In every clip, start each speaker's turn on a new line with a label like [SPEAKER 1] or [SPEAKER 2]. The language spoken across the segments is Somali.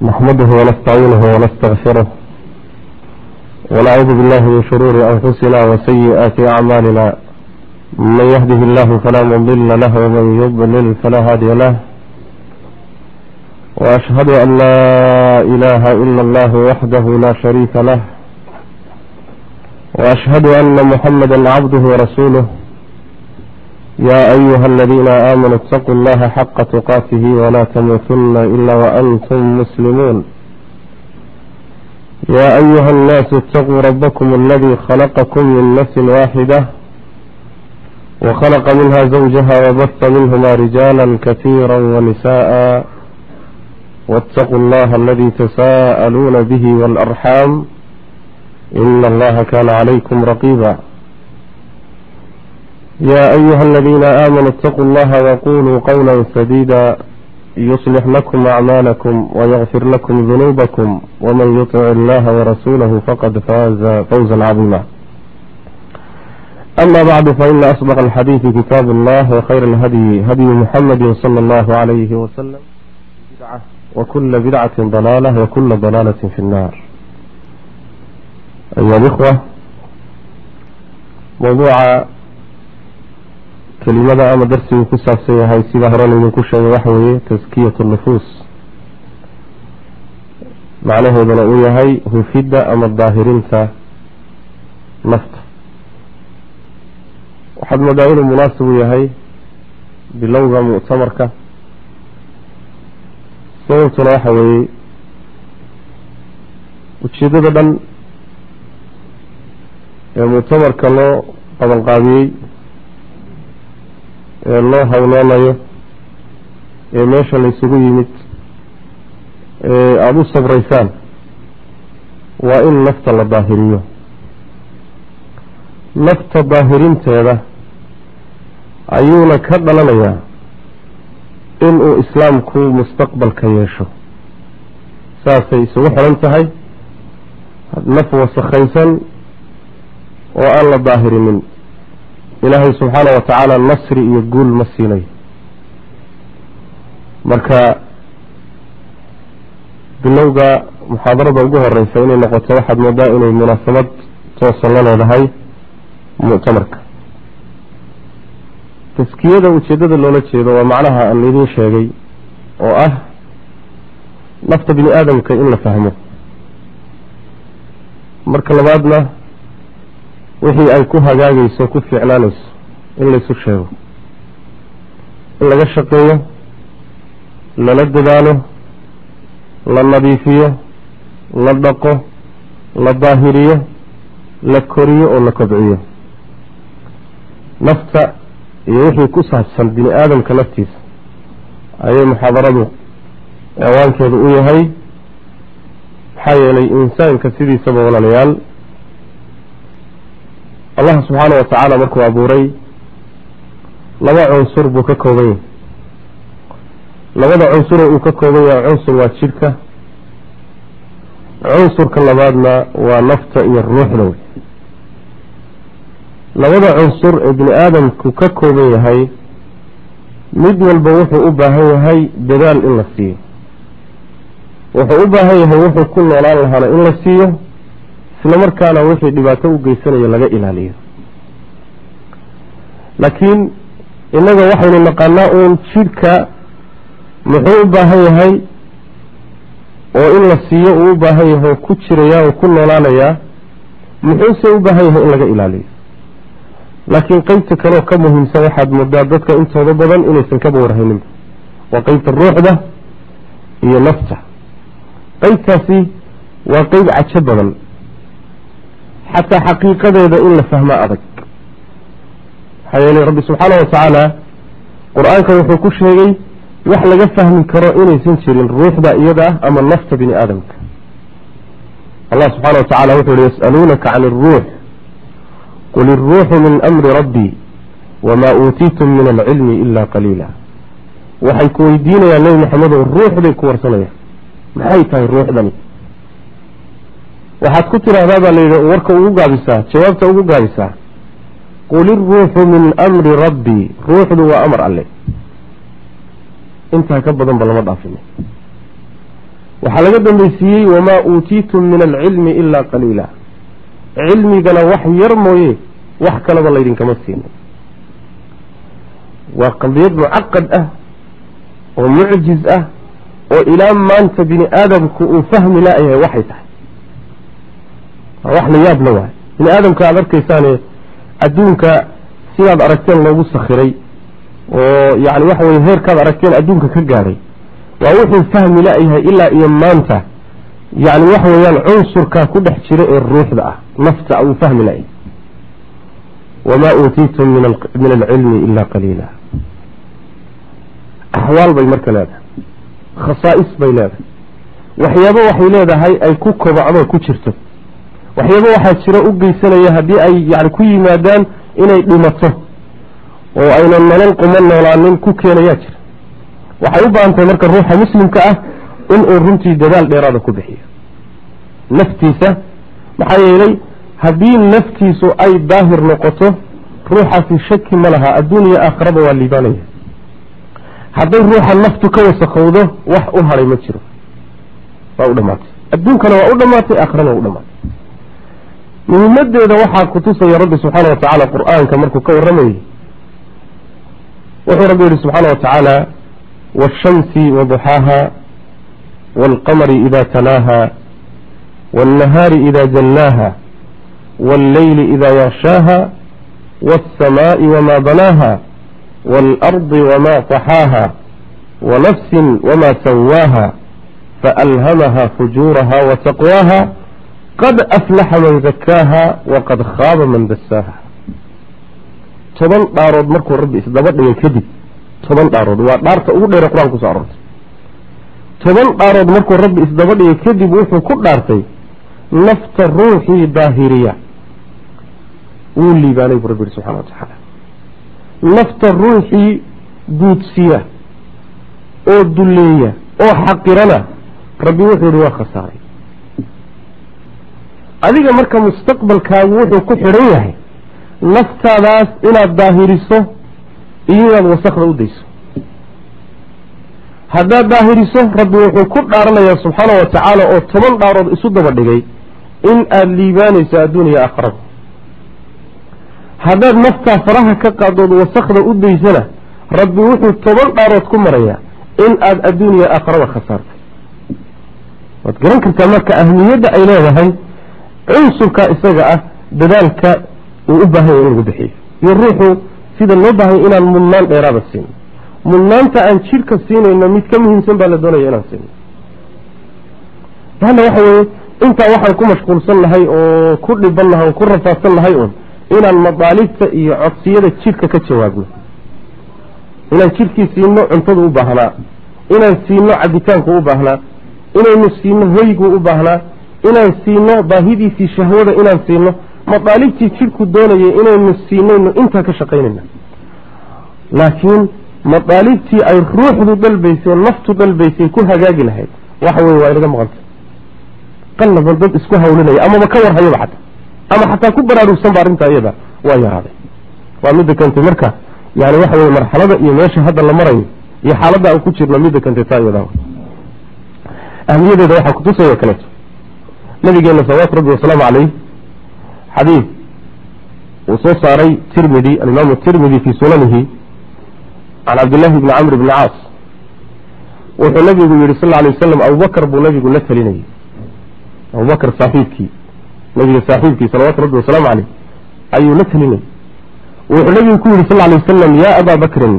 [SPEAKER 1] نحمده ونستعينه ونستغفره ونعوذ بالله من شرور أنفسنا وسيئات أعمالنا من يهده الله فلا مضل له ومن يضلل فلا هادي له وأشهد أن لا إله إلا الله وحده لا شريك له وأشهد أن محمدا عبده ورسوله يا أيها الذين آمنوا اتقوا الله حق تقاته ولا تموتن إلا وأنتم مسلمون يا أيها الناس اتقوا ربكم الذي خلقكم من نفس واحدة وخلق منها زوجها وبث منهما رجالا كثيرا ونساء واتقوا الله الذي تساءلون به والأرحام إن الله كان عليكم رقيبا يا أيها الذين آمنوا اتقوا الله وقولوا قولا سديدا يصلح لكم أعمالكم ويغفر لكم ذنوبكم ومن يطع الله ورسوله فقد فاز فوزا عظيما أما بعد فإن أصدق الحديث كتاب الله وخير الهدي هدي محمد صلى الله عليه وسلم وكل بدعة ضلالة وكل ضلالة في النار أيها الإخوة موضوع kelimada ama darsigu ku saabsan yahay sida horena idinku sheegay waxa weeye taskiyatu nufuus macnaheeduna uu yahay hufidda ama daahirinta nafta waxaad moodaa inuu munaasib u yahay bilowga muctamarka sababtuna waxa weeye ujeeddada dhan ee muctamarka loo qabanqaabiyey ee loo hawloonayo ee meesha laysugu yimid ee aada u sabraysaan waa in nafta la daahiriyo nafta daahirinteeda ayuuna ka dhalanayaa inuu islaamku mustaqbalka yeesho saasay isugu xiran tahay naf wasakhaysan oo aan la daahirinin ilaahay subxaana wa tacaala nasri iyo guul ma siinayo marka bilowga muxaadarada ugu horeysa inay noqoto waxaad moodaa inay munaasabad toosan la leedahay muctamarka taskiyada ujeeddada loola jeedo waa macnaha aan idiin sheegay oo ah nafta bini aadamka in la fahmo marka labaadna wixii ay ku hagaagayso ku fiicnaanayso in laysu sheego in laga shaqeeyo lala dadaalo la nadiifiyo la dhaqo la daahiriyo la koriyo oo la kobciyo nafta iyo wixii ku saabsan bini aadamka naftiisa ayay muxaadaradu ciwaankeedu u yahay maxaa yeelay insaanka sidiisaba walaalayaal allah subxaana wa tacaala markuu abuuray laba cunsur buu ka kooban yahay labada cunsure uu ka kooban yahay cunsur waa jidhka cunsurka labaadna waa nafta iyo ruuxda wey labada cunsur ee bini aadamku ka kooban yahay mid walba wuxuu u baahan yahay dadaal in la siiyo wuxuu u baahan yahay wuxuu ku noolaan lahaana in la siiyo isla markaana wixii dhibaato u geysanayo laga ilaaliyo laakiin innaga waxaynu naqaanaa uun jidhka muxuu u baahan yahay oo in la siiyo uu u baahan yahay oo ku jirayaa oo ku noolaanayaa muxuuse u baahan yahay in laga ilaaliyo laakiin qeybta kaleoo ka muhiimsan waxaad moodaa dadka intooda badan inaysan kaba warhayninba waa qeybta ruuxda iyo nafta qeybtaasi waa qeyb cajo badan xataa xaqiiqadeeda in la fahmaa adag maxaa yeelay rabbi subxaana wa tacaala qur-aanka wuxuu ku sheegay wax laga fahmi karo inaysan jirin ruuxda iyada ah ama nafta bini aadamka allah subxaana wa tacala wuxuu yihi yas'aluunaka can iruux qul iruuxu min amri rabbii wamaa uutiitum min alcilmi ila qaliila waxay ku weydiinayaan nebi maxamedow ruuxday ku warsanayaan maxay tahay ruuxdani waxaad ku tidhaahdaa baa layidhi warka ugu gaabisaa jawaabta ugu gaabisaa qul iruuxu min amri rabbii ruuxdu waa amar alle intaa ka badanba lama dhaafin waxaa laga dambaysiiyey wamaa uutiitum min alcilmi ilaa qaliila cilmigana wax yar mooye wax kalaba laydinkama siino waa qadiyad mucaqad ah oo mucjiz ah oo ilaa maanta bini aadamku uu fahmi la-yahay waxay tahay waa wax la yaab la waayo bini aadamka aada arkaysaane adduunka sidaad aragteen loogu sakhiray oo yani waxa weye heerkaad aragteen adduunka ka gaadhay waa wuxuu fahmi la-yahay ilaa iyo maanta yani waxa weeyaan cunsurkaa ku dhex jira ee ruuxda ah nafta uu fahmi la-yahay wamaa uutiitum min alcilmi ila qaliila axwaal bay marka leedahay khasaa'is bay leedahay waxyaabo waxay leedahay ay ku kobacdo ku jirto waxyaabo waxaa jira u geysanaya haddii ay yani ku yimaadaan inay dhimato oo aynan nolol quma noolaanin ku keenayaa jira waxay u baahan tahay marka ruuxa muslimka ah inuu runtii dadaal dheeraada ku bixiyo naftiisa maxaa yeelay haddii naftiisu ay daahir noqoto ruuxaasi shaki ma laha adduuniya aakhiraba waa liibaanaya hadday ruuxa naftu ka wasakowdo wax u haray ma jiro waa u dhamaatay adduunkana waa u dhamaatay aakhirana waa u dhamaatay muhimadeeda waxaa kutusaya rabbi subxaana wa tacaala qur-aanka markuu ka warramayay wuxuu rabbi yihi subxaana wa tacaala waashamsi waduxaaha waalqamari ida talaaha wاlnahaari ida jallaaha wاlleyli ida yakshaaha wاlsamaaءi wama banaaha wاlardi wama طaxaaha wanafsi wama sawaaha faalhamaha fujuuraha wataqwaaha qad aflaxa man zakaaha waqad khaaba man dasaaha toban dhaarood markuu rabbi isdaba dhigay kadib toban dhaarood waa dhaarta ugu dheere qur-aanka kuso arortay toban dhaarood markuu rabbi isdaba dhigay kadib wuxuu ku dhaartay nafta ruuxii daahiriya wuu liibaanay buu rabbi yihi subxana wa tacaala nafta ruuxii guudsiya oo dulleeya oo xaqirana rabbi wuxuu yihi waa khasaaray adiga marka mustaqbalkaagu wuxuu ku xidhan yahay naftaadaas inaad daahiriso iyo inaad wasakda u dayso haddaad daahiriso rabbi wuxuu ku dhaaranayaa subxaana wa tacaala oo toban dhaarood isu daba dhigay in aada liibaanayso adduuniya aakhirada haddaad naftaa faraha ka qaadood wasakda u daysana rabbi wuxuu toban dhaarood ku marayaa in aada adduuniya aakhirada khasaartay waad garan kartaa marka ahmiyadda ay leedahay cunsurka isaga ah dadaalka uu u baahan yahy in lagu bixiyo iyo ruuxu sida loo baahanya inaan mudnaan dheeraada siino mudnaanta aan jidhka siinayno mid ka muhiimsan baa la doonaya inaan siino laanna waxa weeye intaa waxaan ku mashquulsan nahay oo ku dhiban nahay oo ku rafaadsan nahay un inaan madaalibta iyo codsiyada jidhka ka jawaabno inaan jidhkii siino cuntada u baahnaa inaan siino cabitaanku u baahnaa inaynu siino hoygu u baahnaa inaan siino baahidiisii shahwada inaan siino madaalibtii jidhku doonayay inaynu siinayno intaa ka shaqaynayna laakiin madaalibtii ay ruuxdu dalbaysay naftu dalbaysay ku hagaagi lahayd waxa weye waa inaga maqanta qallaban dad isku hawlinaya amaba ka warhayaba xataa ama xataa ku baraarugsan ba arrintaa iyada waa yaraaday waa midda keentay marka yani waxa weye marxalada iyo meesha hadda la marayo iyo xaaladda aan ku jirno midda keentay taa iyada ahmiyadeeda waxaa kutusaya kaleeto nabigeena salawaatu rabbi wasalaamu caleyh xadiid uu soo saaray tirmidi alimaamu tirmidi fii sunanihi can cabdillahi bni camr bni caas wuxuu nabigu yihi sal alay wasalam abubakar buu nabigu la telinayay abubakar saaxiibkii nabiga saaxiibkii salawatu rabbi wasalaamu caleyh ayuu la telinayay wuxuu nabigu ku yihi sal alay wasalam ya aba bakrin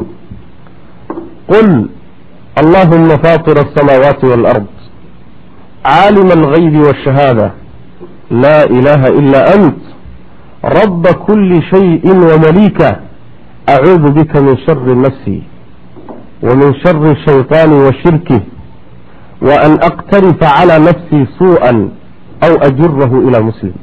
[SPEAKER 1] qul allahuma faطir aلsamaawaati wاlard caalima algaybi wاshahaada laa ilaha ila ant raba kuli shayi wamaliika acuudu bika min shari nafsi ومن شر الشيطان وشركه وأن أقترف على نفسي سوءا أو أجره إلى مسلم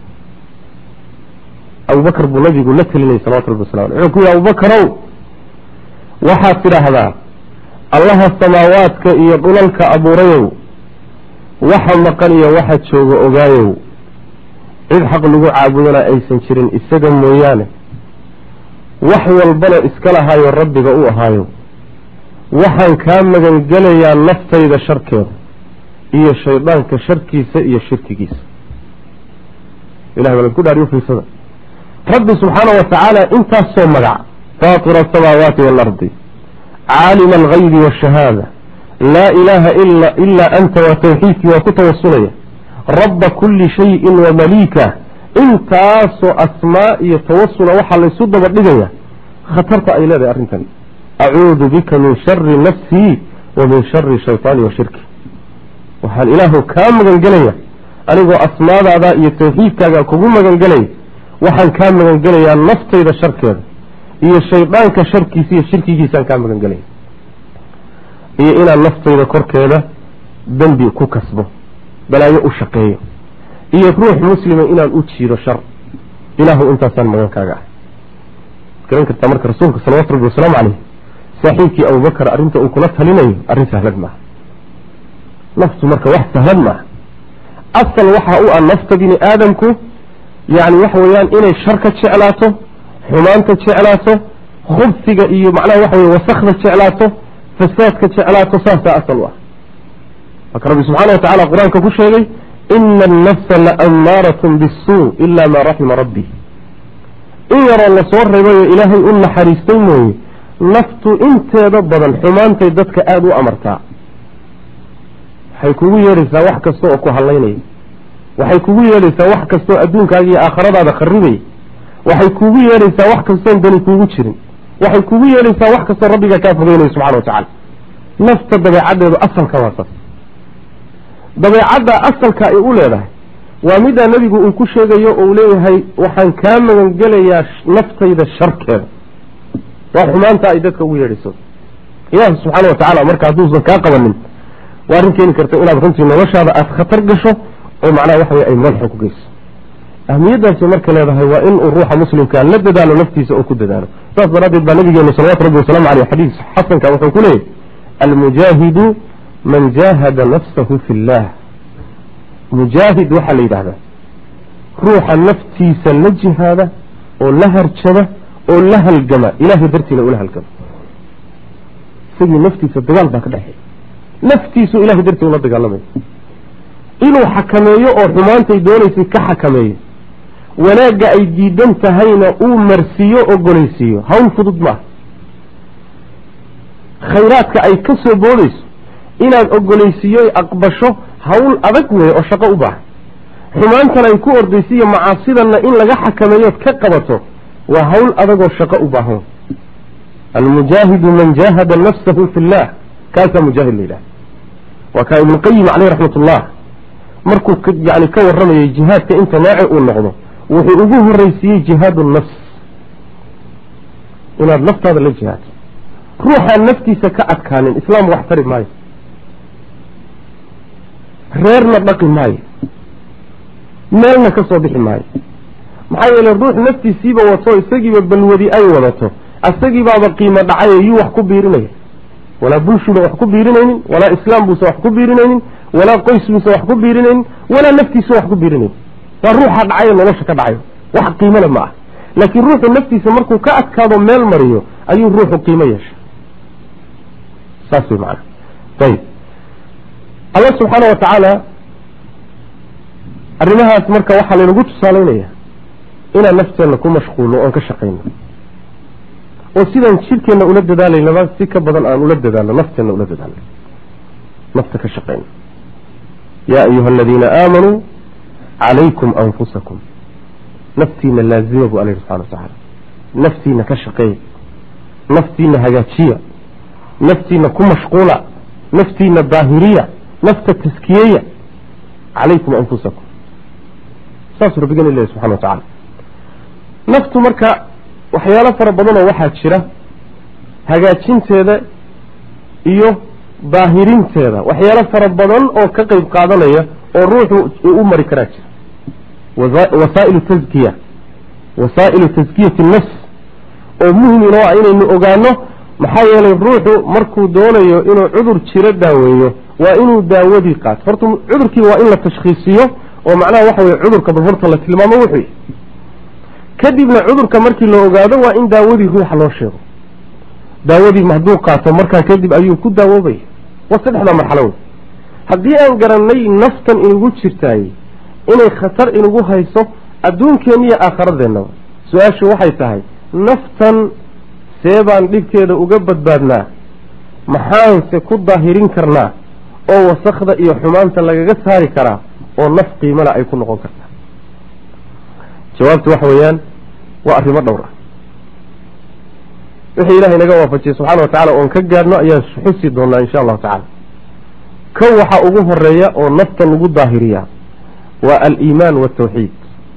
[SPEAKER 1] أبو بكر بن نبي قلت لي صلوات الله وسلامه عليه يا أبو بكر وحاسر هذا الله السماوات يقول لك أبو ريو وحا مقني وحد شوق أغايو إذ حق لغو عابدنا أي سنشرين إساقا مويانه وحي والبلا إسكالها يا ربي قوة هايو waxaan kaa magangelayaa naftayda sharkeeda iyo shaydaanka sharkiisa iyo shirkigiisa ilahay baa ku dhaariyo fiirsada rabbi subxaana wa tacaala intaasoo magac faatira asamaawaati waalardi caalima algaybi waashahaada laa ilaaha ilaa anta waa tawxiidkii waa ku tawasulaya rabba kulli shayin wa maliika intaasoo asmaa iyo tawasula waxaa laysu daba dhigaya khatarta ay leedahay arrintan acuudu bika min shari nafsii wa min shari shaytaani wa shirki waxaan ilaahu kaa magangelaya anigoo asmaadaada iyo tawxiidkaaga kugu magangelaya waxaan kaa magangelayaa naftayda sharkeeda iyo shaydaanka sharkiisa iyo shirkigiisaan kaa magangelaya iyo inaan naftayda korkeeda dembi ku kasbo balaayo u shaqeeyo iyo ruux muslima inaan u jiido shar ilaahu intaasaan magankaaga ah garan kartaa marka rasuulka salawatu rabbi wasalaamu caleyh saaxiibkii abubakar arrinta uu kula talinayo arrin sahlan maaha naftu marka wax sahlan maaha asal waxa u ah nafta bini aadamku yani waxa weeyaan inay sharka jeclaato xumaanta jeclaato khubsiga iyo macnaha waxa weye wasakda jeclaato fasaadka jeclaato saasaa asal u ah marka rabbi subxaana wa tacala qur-aanka ku sheegay ina annafsa laamaaratun bisuu ila maa raxima rabbi in yaroo lasoo reebayo ilaahay u naxariistay mooye naftu inteeda badan xumaantay dadka aada u amartaa waxay kugu yeedhaysaa wax kasta oo ku hadlaynaya waxay kugu yeedhaysaa wax kastaoo adduunkaaga iyo aakhiradaada kharibaya waxay kugu yeedhaysaa wax kastoon dani kuugu jirin waxay kugu yeedhaysaa wax kastoo rabbigaa kaa fogeynaya subxana wa tacala nafta dabeecaddeedu asalka waa saas dabeecadda asalka ay u leedahay waa middaa nebigu uu ku sheegayo oo uu leeyahay waxaan kaa magangelayaa naftayda sharkeeda waa xumaanta ay dadka ugu yeedhayso ilaahi subxaana wa tacaala marka hadduusan kaa qabanin waa arrin keeni karta inaad runtii noloshaada aada khatar gasho oo macnaha waxa wey ay madaxa ku geyso ahmiyaddaasi marka leedahay waa in uu ruuxa muslimkaa la dadaalo naftiisa oo ku dadaalo saas daraaddeed baa nabigeenu salawatu rabbi wasalaamu aleyh xadiis xasanka wuxuu ku leeyahy almujaahidu man jaahada nafsahu fi llah mujaahid waxaa la yidhahdaa ruuxa naftiisa la jihaada oo la harjada oo la halgama ilahay dartiina ula halgama isagii naftiisa dagaal baa ka dhexeeya naftiisu ilahay dartii ula dagaalamaya inuu xakameeyo oo xumaantay doonaysay ka xakameeyo wanaagga ay diidan tahayna uu marsiiyo ogolaysiiyo hawl fudud maaha khayraadka ay ka soo boodayso inaad ogolaysiiyo aqbasho hawl adag weeye oo shaqo u baahan xumaantana ay ku ordaysiiyo macaasidanna in laga xakameeyood ka qabato waa hawl adagoo shaqo u baahan almujaahidu man jaahada nafsahu fi llah kaasaa mujaahid la yidhaha waa kaa ibnuqayim caleyh raxmat ullah markuu yani ka warramayay jihaadka inta nooce uu noqdo wuxuu ugu horreysiiyey jihaadu nafs inaad naftaada la jihaadto ruuxaan naftiisa ka adkaanin islaam wax tari maayo reerna dhaqi maayo meelna ka soo bixi maayo maxaa yeele ruux naftiisiiba wato isagiiba balwadi ay wadato asagiibaaba qiimo dhacayo yuu wax ku biirinaya walaa bulshuba wax ku biirinaynin walaa islaam buusan wax ku biirinaynin walaa qoys buusan wax ku biirinaynin walaa naftiisa wax ku biirinaynin waa ruuxa dhacayo nolosha ka dhacayo wax qiimole ma ah laakiin ruuxu naftiisa markuu ka adkaado meel mariyo ayuu ruuxu qiimo yeesha saas wey macana ayib allah subxaana wa tacaala arrimahaas marka waxaa laynagu tusaaleynaya inaan nafteenna ku mashquulno oon ka shaqayno oo sidaan jidhkeenna ula dadaalaynaba si ka badan aan ula dadaalno nafteenna ula dadaalno nafta ka shaqayno yaa ayuha aladiina aamanuu calaykum anfusakum naftiina laazima bu alla yihi subxana wa tacaala naftiina ka shaqeeya naftiina hagaajiya naftiina ku mashquula naftiina daahiriya nafta taskiyeya calaykum anfusakum saasuu rabbigan ilahi subxana wa tacaala naftu marka waxyaalo fara badanoo waxaa jira hagaajinteeda iyo daahirinteeda waxyaalo fara badan oo ka qeyb qaadanaya oo ruuxu uu u mari karaa jira wasaa'ilu taskiya wasaa'ilu taskiyati nafs oo muhim inoo ah inaynu ogaano maxaa yeelay ruuxu markuu doonayo inuu cudur jiro daaweeyo waa inuu daawadii qaato horta cudurkii waa in la tashkhiisiyo oo macnaha waxa weye cudurka bal horta la tilmaamo wuxuu kadibna cudurka markii la ogaado waa in daawadii ruuxa loo sheego daawadii hadduu qaato markaa kadib ayuu ku daawoobaya waa saddexdaa marxalo wey haddii aan garannay naftan inugu jirtaay inay khatar inugu hayso adduunkeenniyo aakharadeenna su-aashu waxay tahay naftan see baan dhibkeeda uga badbaadnaa maxaanse ku daahirin karnaa oo wasakda iyo xumaanta lagaga saari karaa oo naf qiimala ay ku noqon kartaa jawaabtu waxa weeyaan waa arrimo dhowr ah wixii ilahay naga waafajiyey subxana wa tacala oon ka gaadhno ayaan xusi doonaa insha allahu tacala kow waxaa ugu horeeya oo nafta lagu daahiriyaa waa aliimaan waltawxiid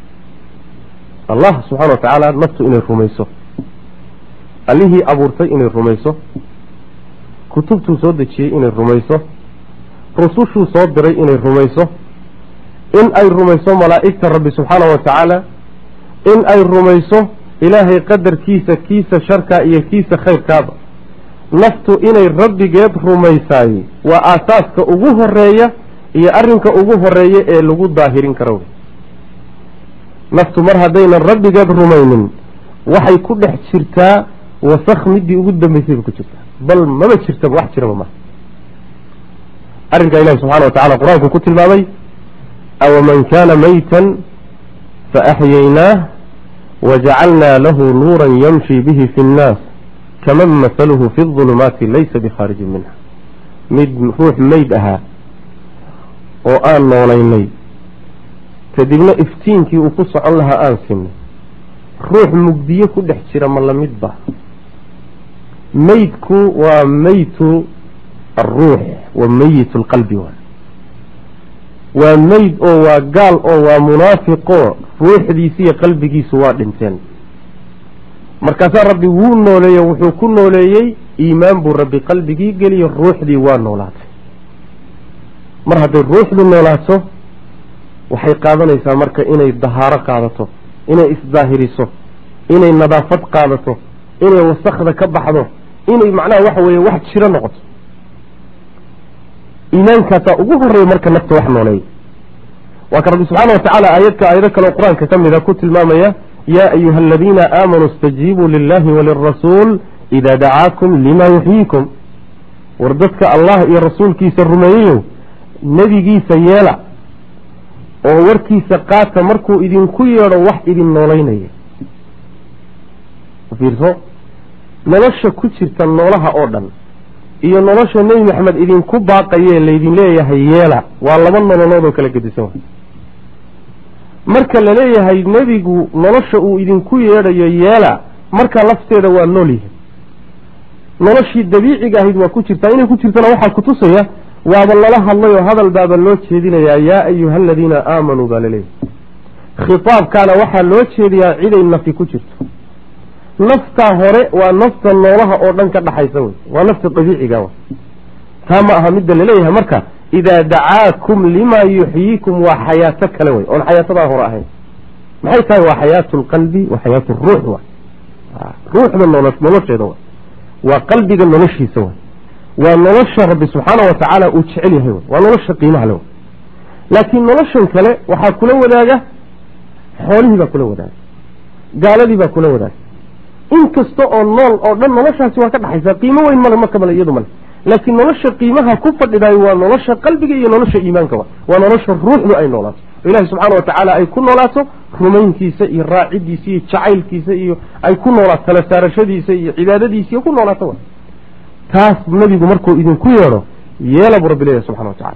[SPEAKER 1] allah subxana wa tacaala naftu inay rumayso allihii abuurtay inay rumayso kutubtuu soo dejiyey inay rumayso rusushuu soo diray inay rumayso in ay rumayso malaa'igta rabbi subxaana wa tacaala in ay rumayso ilaahay qadarkiisa kiisa sharkaa iyo kiisa khayrkaaba naftu inay rabbigeed rumaysaayey waa aasaaska ugu horeeya iyo arrinka ugu horeeya ee lagu daahirin karo naftu mar haddaynan rabbigeed rumaynin waxay ku dhex jirtaa wasakh midii ugu dambeysay bay ku jirtaa bal maba jirtaba wax jiraba maha arrinkaa ilahi subxana wa tacala qur-aanku ku tilmaamay awaman kaana maytan faaxyaynaah wajacalnaa lahu nuura yamshi bihi fi nnaas kaman masaluhu fi ظulumaati laysa bikhaarijin minha mid ruux meyd ahaa oo aan noolaynay kadibna iftiinkii uu ku socon lahaa aan sinay ruux mugdiye ku dhex jira ma lamid ba meydku waa meytu aruux wa meyit lqalbi waay waa meyd oo waa gaal oo waa munaafiqo ruuxdiisi iyo qalbigiisu waa dhinteen markaasaa rabbi wuu nooleeye wuxuu ku nooleeyey iimaan buu rabbi qalbigii geliyo ruuxdii waa noolaatay mar hadday ruuxdu noolaato waxay qaadanaysaa marka inay dahaaro qaadato inay isdaahiriso inay nadaafad qaadato inay wasakda ka baxdo inay macnaha waxa weeye wax jiro noqoto iimaankaasaa ugu horeeya marka nafta wax nooleeya waa ka rabbi subxaana watacaala aayadka aayado kaleo qur-aanka ka mida ku tilmaamaya yaa ayuha aladiina aamanuu istajiibuu lilahi walirasuul idaa dacaakum lima yuxyiikum war dadka allah iyo rasuulkiisa rumeeyeyow nebigiisa yeela oo warkiisa qaata markuu idinku yeedho wax idin noolaynaya fiirso nolosha ku jirta noolaha oo dhan iyo nolosha nebi maxamed idinku baaqayee laydin leeyahay yeela waa laba nololood oo kala gedisan way marka la leeyahay nebigu nolosha uu idinku yeedhayo yeela marka lafteeda waa nool yahay noloshii dabiiciga ahayd waa ku jirtaa inay ku jirtana waxaa kutusaya waaba lala hadlay oo hadal baaba loo jeedinayaa yaa ayuha aladiina aamanuu baa laleeyahay khitaabkaana waxaa loo jeediyaa ciday nafi ku jirto naftaa hore waa nafta noolaha oo dhan ka dhaxaysa wey waa nafta dabiiciga w taa ma aha midda laleeyahay marka idaa dacaakum limaa yuxyiikum waa xayaato kale wey oon xayaatadaa hore ahayn maxay tahay waa xayaatu lqalbi wa xayaatu ruux wa ruuxda nolosheeda wa waa qalbiga noloshiisa wa waa nolosha rabbi subxaana wa tacaala uu jecel yahay waa nolosha qiimaha le laakiin noloshan kale waxaa kula wadaaga xoolihii baa kula wadaaga gaaladii baa kula wadaaga inkasta oo nool oo dhan noloshaasi waa ka dhaxaysaa qiimo weyn male marka male iyadu male laakiin nolosha qiimaha ku fadhidayo waa nolosha qalbiga iyo nolosha iimaanka wa waa nolosha ruuxdu ay noolaato oo ilaahi subxaana wa tacaala ay ku noolaato rumayntiisa iyo raacidiisa iyo jacaylkiisa iyo ay ku noolaato tala saarashadiisa iyo cibaadadiisa iyo ku noolaato wa taas nebigu markuu idinku yeedho yeela buu rabbi leeyahy subxana wa tacaala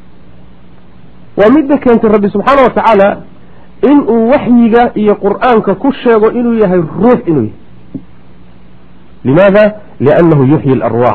[SPEAKER 1] waa midda keentay rabbi subxaana wa tacaala inuu waxyiga iyo qur-aanka ku sheego inuu yahay ruux inuu yahay limaada liannahu yuxyi alarwaax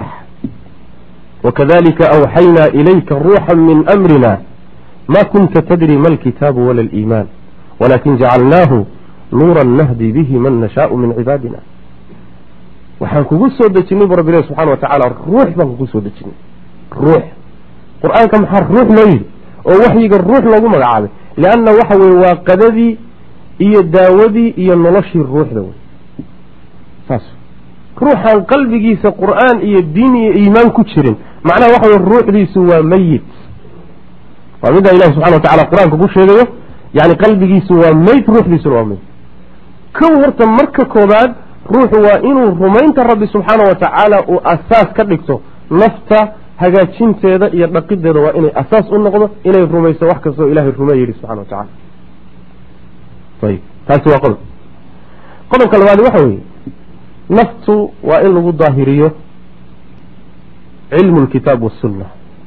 [SPEAKER 1] wakadalika awxaynaa ilayka ruuxa min amrina ma kunta tadri ma alkitaabu wala aliimaan walakin jacalnaahu nuura nahdi bihi man nashaau min cibaadina waxaan kugu soo dejinay bu rabbi ilahi subxana wa tacaala ruux baan kugu soo dejinay ruux qur-aanka maxaa ruux loo yidhi oo waxyiga ruux loogu magacaabay lianna waxa weye waa qadadii iyo daawadii iyo noloshii ruuxda wey saas ruuxaan qalbigiisa qur-aan iyo diin iyo iimaan ku jirin macnaha waxa weye ruuxdiisu waa meyit waa middaa ilahi subxana wa tacala qur-aanka ku sheegayo yani qalbigiisu waa meyd ruuxdiisuna waa meyd kow horta marka koobaad ruuxu waa inuu rumaynta rabbi subxaana wa tacaala uu asaas ka dhigto nafta hagaajinteeda iyo dhaqideeda waa inay asaas u noqdo inay rumayso wax kastoo ilahay rumey yidhi subxana wa tacala ayib taasi waa qodob qodobka labaadi waxa weeye naftu waa in lagu daahiriyo cilmu lkitaab wasunna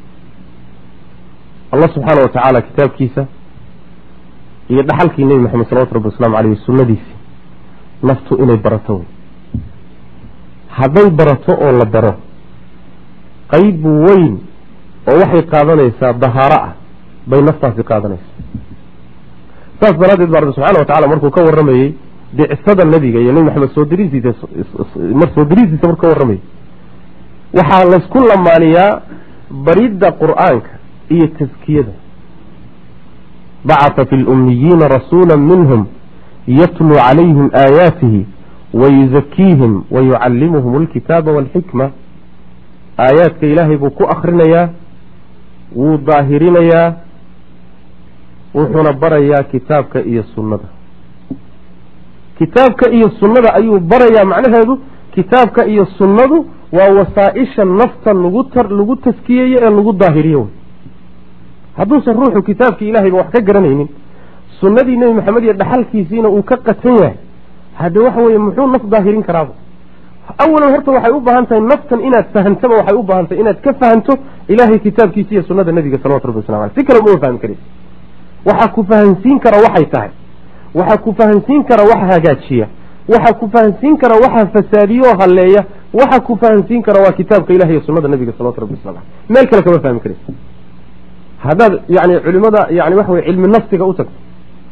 [SPEAKER 1] allah subxaana wa tacaala kitaabkiisa iyo dhaxalkii nebi maxamed salawatu rabbi waslamu aleyh sunnadiisii naftu inay barato wey hadday barato oo la baro qayb weyn oo waxay qaadanaysaa dahaaro ah bay naftaasi qaadanaysaa saas daraaddeed baa rabbi subxana wa tacala markuu ka warramayey bicsada nebiga iyo nebi maxamed soo diriisiisa mar soo diriisiisa markuu ka warramayey waxaa laysku lamaaniyaa baridda qur'aanka iyo taskiyada bacata fi lummiyiina rasuula minhum yatluu calayhim aayaatihi wayuzakiihim wayucallimuhum alkitaaba walxikma aayaadka ilaahay buu ku akrinayaa wuu daahirinayaa wuxuuna barayaa kitaabka iyo sunnada kitaabka iyo sunnada ayuu barayaa macnaheedu kitaabka iyo sunnadu waa wasaa-isha nafta lagu tar lagu taskiyeeyo ee lagu daahiriyo wey hadduusan ruuxu kitaabkii ilahayba wax ka garanaynin sunnadii nebi maxamed iyo dhaxalkiisiina uu ka qatan yahay hadde waxa weeye muxuu naf daahirin karaaba awalan horta waxay u baahan tahay naftan inaad fahantaba waxay u baahan tahay inaad ka fahanto ilaahay kitaabkiisa iyo sunnada nebiga salawatu rabbi waslamu aleh si kale uma fahmi karaysa waxaa ku fahansiin kara waxay tahay waxaa ku fahansiin kara waxa hagaajiya waxaa ku fahansiin kara waxa fasaadiyo halleeya waxa ku fahansiin kara waa kitaabka ilahi iyo sunnada nebiga salawatu rabbi waslamu aleh meel kale kama fahmi karaysa haddaad yani culimada yani waxa weye cilmi nafsiga u tagto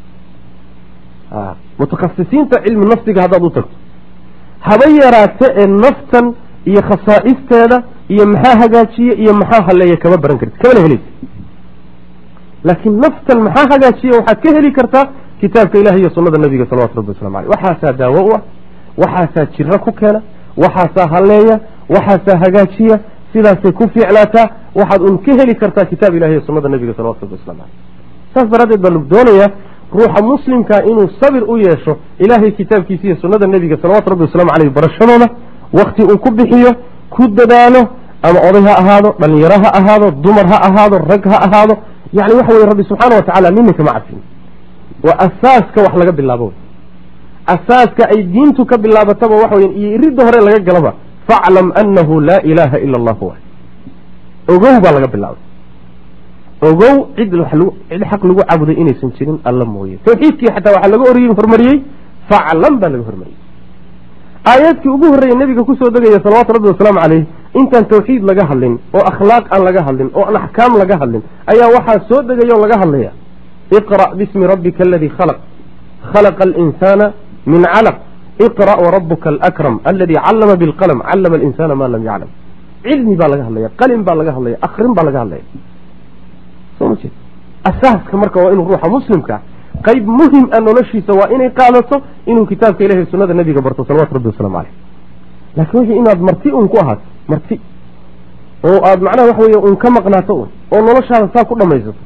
[SPEAKER 1] mutakhasisiinta cilmi nafsiga haddaad u tagto haba yaraate ee naftan iyo khasaa'isteeda iyo maxaa hagaajiya iyo maxaa halleeya kama baran karti kamana helaysa laakiin naftan maxaa hagaajiya waxaad ka heli kartaa kitaabka ilahi iyo sunnada nebiga salawatu rabbi waslamu aleyh waxaasaa daawo u ah waxaasaa jiro ku keena waxaasaa halleeya waxaasaa hagaajiya sidaasay ku fiicnaataa waxaad un ka heli kartaa kitaab ilahi iyo sunnada nebiga salawatu rabbi waslamu aleyh saas daraaddeed baa lagu doonayaa ruuxa muslimka inuu sabir u yeesho ilaahay kitaabkiisa iyo sunnada nebiga salawatu rabbi waslamu aleyh barashadooda wakti uu ku bixiyo ku dadaalo ama oday ha ahaado dhalinyaro ha ahaado dumar ha ahaado rag ha ahaado yani waxa weye rabbi subxaana wa tacala nina kama cadfin waa asaaska wax laga bilaabo asaaska ay diintu ka bilaabataba waxa weya iyo iridda hore laga galaba faclam anahu laa ilaaha ila allahu wa ogow baa laga bilaabay ogow cid cid xaq lagu caabuday inaysan jirin alla mooye tawxiidkii xataa waxaa laga or hormariyey faclam baa laga hormariyey aayaadkii ugu horreeyey nebiga kusoo degaya salawaatu rabbi wasalaamu caleyh intaan tawxiid laga hadlin oo akhlaaq aan laga hadlin oo aan axkaam laga hadlin ayaa waxaa soo degaya oo laga hadlaya iqra' bismi rabbika aladii khalaq khalaqa alinsaana min calaq iqra' warabuka alakram aladii callama bilqalm callama alinsana ma lam yaclam cilmi baa laga hadlaya qalin baa laga hadlaya akrin baa laga hadlaya soo ma jeed asaaska marka waa inuu ruuxa muslimka qayb muhim a noloshiisa waa inay qaadato inuu kitaabka ilahi sunnada nebiga barto salawatu rabbi waslamu caleyh laakiin wixii inaad marti un ku ahaato marti oo aada macnaha waxa weeye un ka maqnaato un oo noloshaada saa ku dhamaysato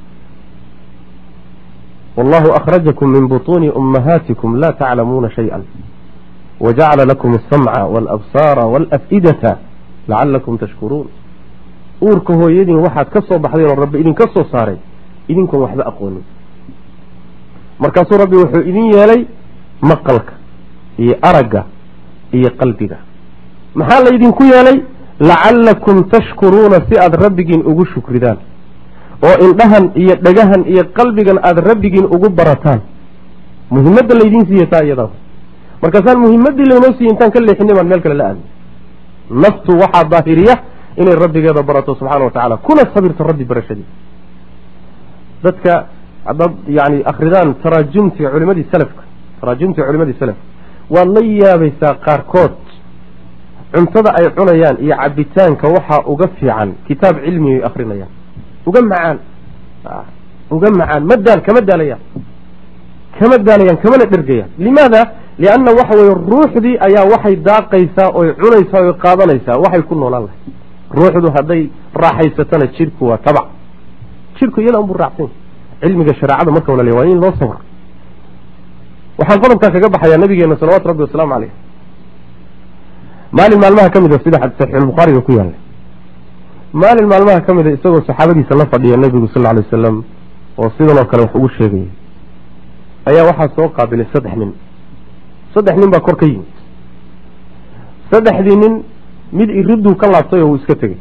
[SPEAKER 1] wallahu akhrajakum min butuuni ummahaatikum laa taclamuuna shay-an wajacala lakum alsamca waalabsaara waalaf'idata lacalakum tashkuruun uurka hooyadiin waxaad ka soo baxdeen oo rabbi idinka soo saaray idinkoon waxba aqoonin markaasuu rabbi wuxuu idin yeelay maqalka iyo aragga iyo qalbiga maxaa laydinku yeelay lacalakum tashkuruuna si aada rabbigiin ugu shukridaan oo indhahan iyo dhagahan iyo qalbigan aada rabbigiin ugu barataan muhimadda laydiin siiya taa iyadaa markaasaan muhimaddii laynoo siiye intaan ka leexinay baan meel kale la aadnay naftu waxaa daahiriya inay rabbigeeda barato subxana wa tacala kuna sabirto rabbi barashadii dadka haddaad yani akridaan taraajumtii culimadii salafka taraajumtii culimadii salafka waad la yaabaysaa qaarkood cuntada ay cunayaan iyo cabitaanka waxaa uga fiican kitaab cilmi ay akrinayaan uga macaan uga macaan ma daal kama daalayaan kama daalayaan kamana dhergayaan limaada lianna waxa weye ruuxdii ayaa waxay daaqaysaa oy cunaysaa oy qaadanaysaa waxay ku noolaan lahay ruuxdu hadday raaxaysatana jidhku waa tabac jidhku iyada unbuu raacsan cilmiga shareecada marka wala le waa in loo sabro waxaan qodobkaa kaga baxayaa nabigeena salawatu rabbi wasalaamu caleyh maalin maalmaha ka mid a sida saxiixulbukhaariga ku yaallay maalin maalmaha ka mid a isagoo saxaabadiisa la fadhiya nebigu sal lla lay wasalam oo sidan oo kale wax ugu sheegaya ayaa waxaa soo qaabilay saddex nin saddex nin baa kor ka yimid saddexdii nin mid iriduu ka laabtay oo uu iska tegey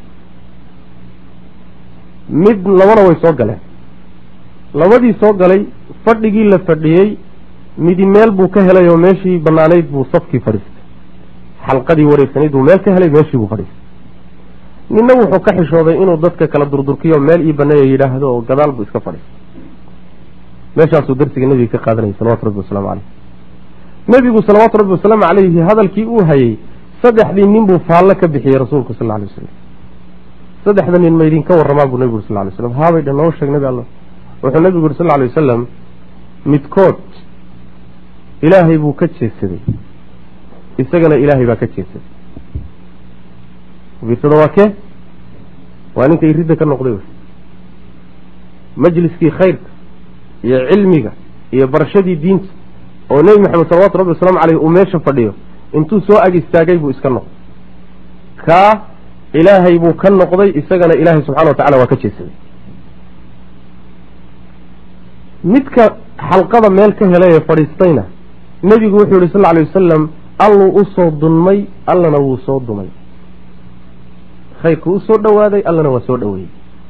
[SPEAKER 1] mid labana way soo galeen labadii soo galay fadhigii la fadhiyey midi meel buu ka helay oo meeshii banaanayd buu safkii fadhiistay xalqadii wareegsanayd buu meel ka helay meeshii buu fadhiistay ninna wuxuu ka xishooday inuu dadka kala durdurkiyo meel ii baneeya yidhaahdo oo gadaal buu iska fadhiistay meeshaasuu darsiga nebiga ka qaadanayay salawatu rabbi wasalaamu caleyh nebigu salawaatu rabbi wasalaamu caleyhi hadalkii uu hayey saddexdii nin buu faallo ka bixiyey rasuulku sal alay wasalam saddexda nin ma idinka warramaa buu nebigu sal lay slam haabay dhan noo sheeg nebi alla wuxuu nebigu yuri sal lla alay wasalam midkood ilaahay buu ka jeedsaday isagana ilaahay baa ka jeedsaday fiirsada waa kee waa ninka iridda ka noqday majliskii khayrka iyo cilmiga iyo barashadii diinta oo nebi maxamed salawatu rabbi wasalaamu caleyh uu meesha fadhiyo intuu soo ag istaagay buu iska noqday kaa ilaahay buu ka noqday isagana ilaahay subxana wa tacala waa ka jeedsaday midka xalqada meel ka helay ee fadhiistayna nebigu wuxuu yihi sal alay wasalam alluu usoo dunmay allana wuu soo dumay khayrku usoo dhowaaday allana waa soo dhoweeyey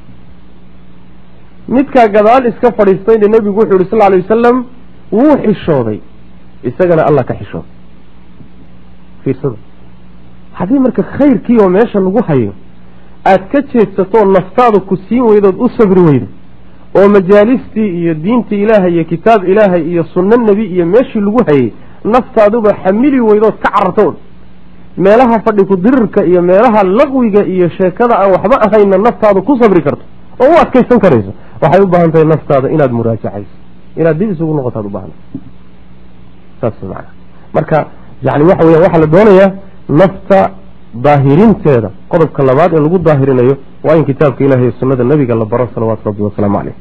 [SPEAKER 1] midkaa gadaal iska fadhiistayna nebigu wuxuu yihi sal alay wasalam wuu xishooday isagana allah ka xishooday fiirsada haddii marka khayrkii oo meesha lagu hayo aada ka jeedsatoo naftaada ku siin weydood u sabri weydo oo majaalistii iyo diintii ilaahay iyo kitaab ilaahay iyo sunno nebi iyo meeshii lagu hayay naftaaduba xamili weydood ka carartood meelaha fadhi ku dirirka iyo meelaha laqwiga iyo sheekada aan waxba ahayna naftaadu ku sabri karto oo u adkaysan karayso waxay u baahan tahay naftaada inaad muraajacayso inaad dib isugu noqotaad u baahanta saas maana marka yani waxa weya waxaa la doonayaa nafta daahirinteeda qodobka labaad ee lagu daahirinayo waa in kitaabka ilahi iyo sunada nebiga la baro salawaatu rabbi wasalaamu caleyh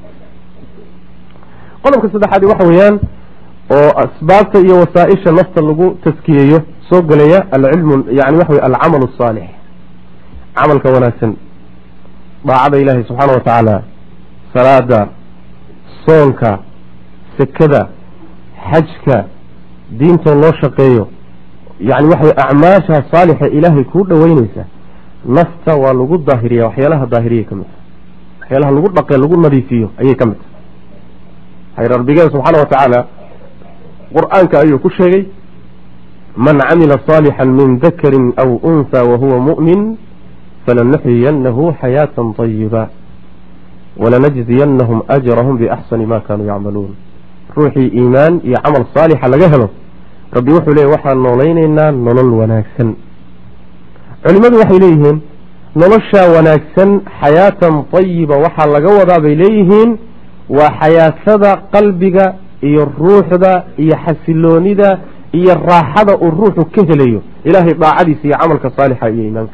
[SPEAKER 1] qodobka saddexaadi waxa weeyaan oo asbaabta iyo wasaaisha nafta lagu taskiyeeyo soo gelaya alcilmu yani waxa wey alcamal asaalix camalka wanaagsan daacada ilaahi subxaana wa tacaala salaada soonka sekada xajka diintoo loo shaqeeyo yani waxaway acmaasha saalixa ilaahay kuu dhoweyneysa nafta waa lagu daahiriya waxyaalaha daahiriya ka mid tahay waxyaalaha lagu dhaqe lagu nadiifiyo ayay ka mid tahay hayr rabbigeeda subxaana wa tacaala qur-aanka ayuu ku sheegay man camila صaalixا min dakari aw unha wahuwa muؤmin falanuxyiyanahu xayaaةa طayiba walanajziyanahum ajrahum biaxsani ma kanuu yacmaluun ruuxii iimaan iyo camal saalixa laga helo rabbi wuxuu leeyay waxaan noolaynaynaa nolol wanaagsan culimmadu waxay leeyihiin noloshaa wanaagsan xayaatan tayiba waxaa laga wadaa bay leeyihiin waa xayaatada qalbiga iyo ruuxda iyo xasiloonida iyo raaxada uu ruuxu ka helayo ilaahay daacadiisa iyo camalka saalixa iyo iimaanka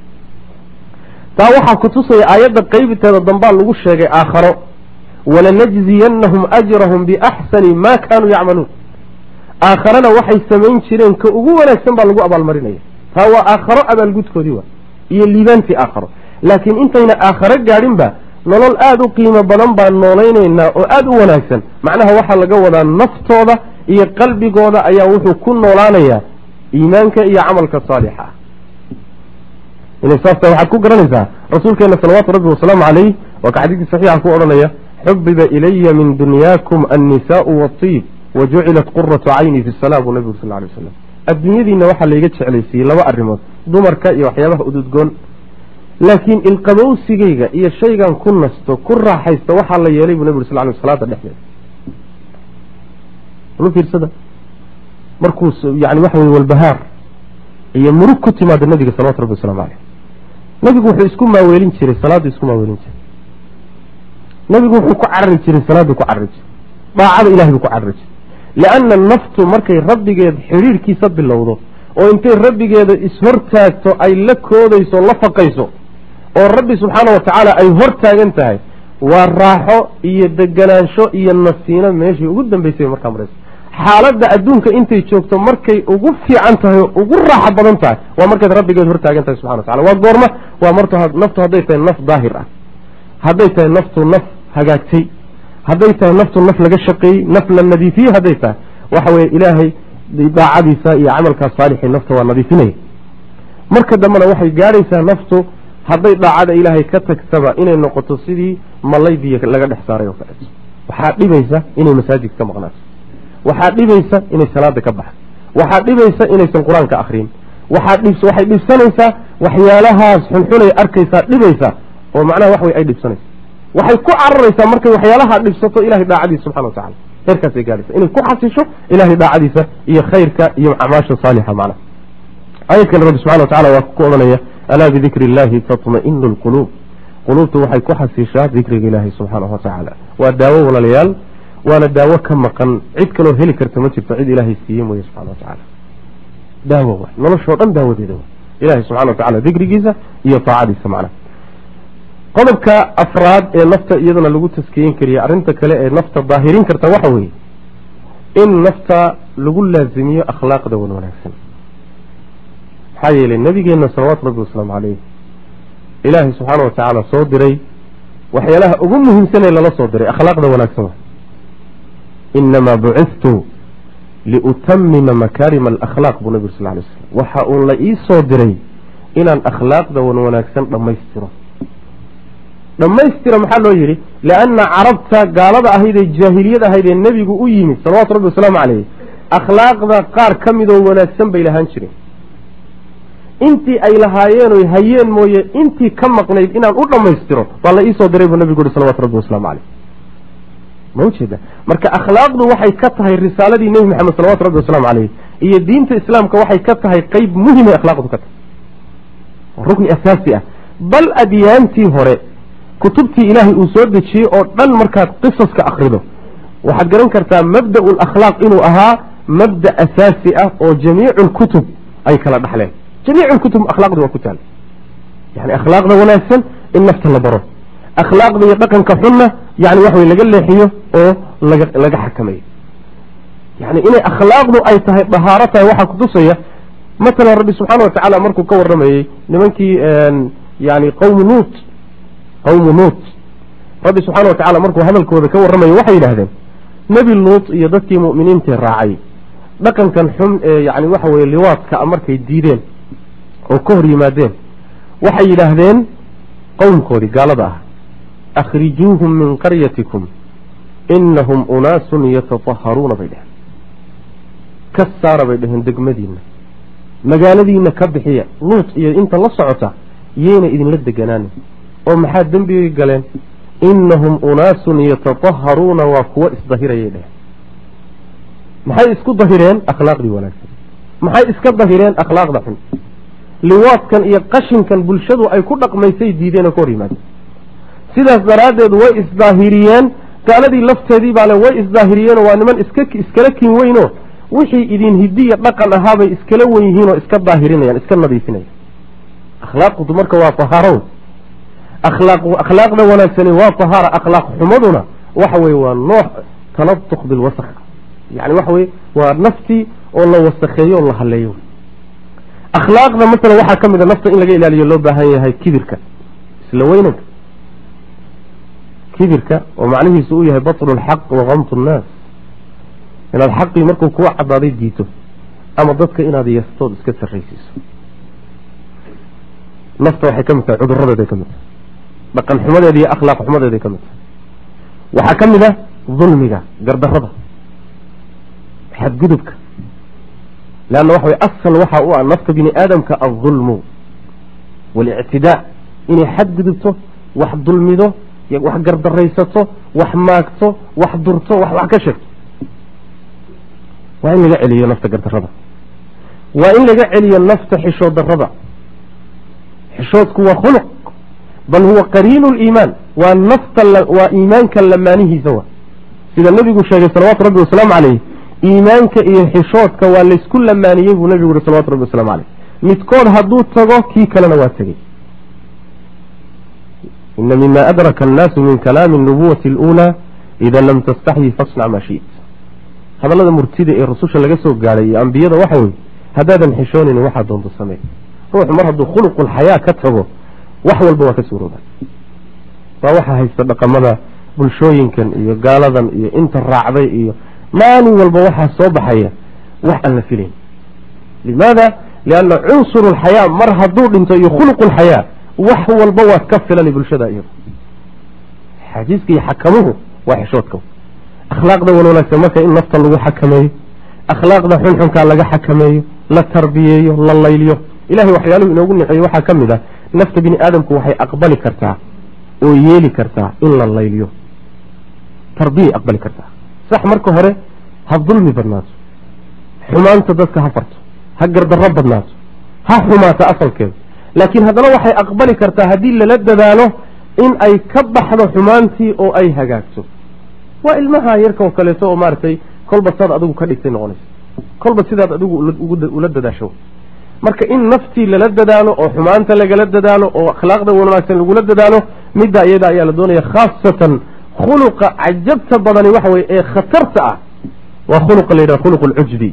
[SPEAKER 1] taa waxaa kutusaya aayadda qeybteeda dambaa lagu sheegay aakharo walanajziyanahum ajrahum biaxsani ma kanuu yacmaluun aakharana waxay samayn jireen ka ugu wanaagsan baa lagu abaalmarinaya taa waa aakharo abaalgudkoodii waa iyo liibaantii aakharo laakiin intayna aakharo gaadhinba nolol aada u qiimo badan baan noolaynaynaa oo aada u wanaagsan macnaha waxaa laga wadaa naftooda iyo qalbigooda ayaa wuxuu ku noolaanayaa iimaanka iyo camalka saalixa ah inay saasta waxaad ku garanaysaa rasuulkeena salawaatu rabbi wasalaamu caleyh waa ka xadiidkii saxiixa ku odhanaya xubiba ilaya min dunyaakum annisaau waatiib wa jucilat quratu cayni fi salaa buu nabigu sal lay waslam adduunyadiina waxaa layga jeclaysiiyey laba arrimood dumarka iyo waxyaabaha ududgoon laakiin ilqabowsigeyga iyo shaygan ku nasto ku raaxaysta waxaa la yeelay buu nabig sal ly salaada dhexdeeda lu fiirsada markuu yani waxa wey walbahaar iyo murug ku timaada nabiga salawatu rabbi waslamu caleyh nabigu wuxuu isku maaweelin jiray salaaddu isku maaweelin jiray nabigu wuxuu ku carari jiray salaaddu ku carari jiray daacada ilahay buu ku carari jiray lianna naftu markay rabbigeed xidhiirhkiisa bilowdo oo intay rabbigeeda ishortaagto ay la koodayso la faqayso oo rabbi subxaana wa tacaala ay hor taagan tahay waa raaxo iyo deganaansho iyo nasiino meeshii ugu dambeysay markaa maraysa xaaladda adduunka intay joogto markay ugu fiican tahay oo ugu raaxo badan tahay waa markayd rabbigeed hortaagan tahay subxana watacala waa goorma waa mart naftu hadday tahay naf daahir ah hadday tahay naftu naf hagaagtay hadday tahay naftu naf laga shaqeeyey naf la nadiifiyey hadday tahay waxa weye ilaahay daacadiisa iyo camalkaas saalixii nafta waa nadiifinaya marka dambena waxay gaadhaysaa naftu hadday daacada ilaahay ka tagtaba inay noqoto sidii malaydiya laga dhex saaray oo kaleeto waxaa dhibaysa inay masaajidka ka maqnaato waxaa dhibaysa inay salaada ka baxdo waxaa dhibaysa inaysan qur-aanka akrin waxaa dhib waxay dhibsanaysaa waxyaalahaas xunxunay arkaysaa dhibaysa oo macnaha wax wey ay dhibsanaysa waxay ku cararaysaa markay waxyaalaha dhibsato ilahay daacadiisa subxana watacala heerkaasay gaadhaysa inay ku xasisho ilahay daacadiisa iyo khayrka iyo acmaasha saalixa macnaha ayad kale rabbi subxana watacala waa ku odhanaya alaa bidikri illahi tatma'inu lquluub quluubtu waxay ku xasishaa dikriga ilaahi subxaanahu watacaala waa daawo walaalayaal waana daawo ka maqan cid kaloo heli karta ma jirto cid ilaahay siiye mooye subxana watacaala daawo wa noloshoo dhan daawadeeda wa ilahay subxana watacala dikrigiisa iyo taacadiisa macnaha qodobka afraad ee nafta iyadana lagu taskiyin kariya arrinta kale ee nafta daahirin karta waxa weeye in nafta lagu laazimiyo akhlaaqda wan wanaagsan maxaa yeelay nabigeena salawaatu rabbi wasalaamu caleyh ilaahay subxaana watacaala soo diray waxyaalaha ugu muhiimsanee lala soo diray akhlaaqda wanaagsan inamaa bucithtu liutamima makaarima alakhlaaq buu nabigu sal lay slam waxa uu la ii soo diray inaan akhlaaqda wan wanaagsan dhammaystiro dhammaystira maxaa loo yidhi lianna carabta gaalada ahayd ee jaahiliyad ahayd ee nebigu u yimid salawatu rabbi wasalaamu caleyh akhlaaqda qaar ka midoo wanaagsan bay lahaan jireen intii ay lahaayeen oy hayeen mooye intii ka maqnayd inaan u dhammaystiro waa la iisoo diray buu nabigu uhi salawatu rabbi wasalaamu caleyh ma ujeeda marka akhlaaqdu waxay ka tahay risaaladii nebi maxamed salawatu rabbi wasalaamu caleyh iyo diinta islaamka waxay ka tahay qeyb muhimay akhlaaqdu ka tahay rukni asaasi ah bal adyaantii hore kutubtii ilaahay uu soo dejiyey oo dhan markaad qisaska akrido waxaad garan kartaa mabda'u lakhlaaq inuu ahaa mabda asaasi ah oo jamiicu lkutub ay kala dhaxleen jamiicu lkutub akhlaaqdi waa ku taala yani akhlaaqda wanaagsan in nafta la baro akhlaaqda iyo dhaqanka xunna yani wax wey laga leexiyo oo laga laga xakameeyo yani inay akhlaaqdu ay tahay dahaaro tahay waxaa kutusaya matalan rabbi subxaana watacaala markuu ka waramayey nimankii yani qowmu nuut qowmu nuut rabbi subxaana watacala markuu hadalkooda ka warramayo waxay yidhaahdeen nebi luut iyo dadkii mu'miniintae raacay dhaqankan xun ee yani waxa weye liwaadka markay diideen oo ka hor yimaadeen waxay yidhaahdeen qowmkoodii gaalada ah akhrijuuhum min qaryatikum inahum unaasun yatataharuuna bay dheheen ka saara bay dheheen degmadiina magaaladiina ka bixiya luut iyo inta la socota yayna idinla deganaanin oo maxaa dembigay galeen inahum unaasun yatataharuuna waa kuwo isdahirayay dheheen maxay isku dahireen akhlaaqdii wanaagsan maxay iska dahireen akhlaaqda xun liwaadkan iyo qashinkan bulshadu ay ku dhaqmaysay diideen oo ka hor yimaadeen sidaas daraaddeed way isdaahiriyeen gaaladii lafteedii baale way isdaahiriyeenoo waa niman iska iskala kin weynoo wixii idin hidiya dhaqan ahaabay iskala wen yihiinoo iska daahirinayaan iska nadiifinayaan akhlaaqdu marka waa tahaaro akhlaaq akhlaaqda wanaagsani waa tahaara akhlaaq xumaduna waxa weye waa nooc taladuq bilwasaq yani waxa weye waa naftii oo la wasakheeyo oo la haleeyo akhlaaqda masalan waxaa ka mid a nafta in laga ilaaliyo loo baahan yahay kibirka isla weynanka kibirka oo macnihiisu uu yahay batlu lxaq wa kamtu nnaas inaad xaqii markuu kuwa cadaaday diito ama dadka inaad yastood iska sarraysiiso nafta waxay ka mid tahay cuduradeeday ka mid tahay dhaqan xumadeeda iyo akhlaaq xumadeeday ka mid tahay waxaa ka mid a dulmiga gardarada xadgudubka leanna waxa way asal waxa u ah nafta bini aadamka aldulmu waalictidaa inay xadgudubto wax dulmido wax gardaraysato wax maagto wax durto wax wax ka sheegto waa in laga celiyo nafta gardarada waa in laga celiyo nafta xishood darada xishoodku waa khuluq bal huwa qariinu liimaan waa nafta waa iimaanka lamaanihiisa wa sida nebigu sheegay salawaatu rabbi wasalaamu caleyh iimaanka iyo xishoodka waa laysku lamaaniyey buu nebigu yihi salawatu rabbi waslamu caleyh midkood hadduu tago kii kalena waa tegey ina mima adraka annaasu min kalaami nubuwati اluulaa ida lam tastaxyi fasnac maa shiit hadallada murtida ee rususha laga soo gaadhay iyo ambiyada waxa weye haddaadan xishoonayn waxaa doonto samey ruuxu mar hadduu khuluqulxayaa ka tago wax walba waa ka suurooba waa waxaa haysta dhaqamada bulshooyinkan iyo gaaladan iyo inta raacday iyo maalin walba waxaa soo baxaya wax aan la filayn limaada lianna cunsur lxayaa mar hadduu dhinto iyo khuluqu lxayaa wax walba waa ka filan bulshada iyada xajiiska iyo xakamuhu waa xishoodka akhlaaqda wan wanaagsan marka in nafta lagu xakameeyo akhlaaqda xunxunkaa laga xakameeyo la tarbiyeeyo la layliyo ilahay waxyaaluhu inoogu niceeye waxaa ka mid ah nafta bini aadamku waxay aqbali kartaa oo yeeli kartaa in la layliyo tarbiyay aqbali kartaa sax marka hore ha dulmi badnaato xumaanta dadka ha farto ha gardarro badnaato ha xumaato asalkeeda laakiin haddana waxay aqbali kartaa haddii lala dadaalo in ay ka baxdo xumaantii oo ay hagaagto waa ilmaha yarka oo kaleeto oo maaragtay kolba saad adigu ka dhigtay noqonaysa kolba sidaad adigu ula dadaasho marka in naftii lala dadaalo oo xumaanta lagala dadaalo oo akhlaaqda wanaagsan lagula dadaalo midda iyada ayaa la doonaya khaasatan khuluqa cajabta badani waxa weye ee khatarta ah waa khuluqa la yidhaha khuluq alcujbi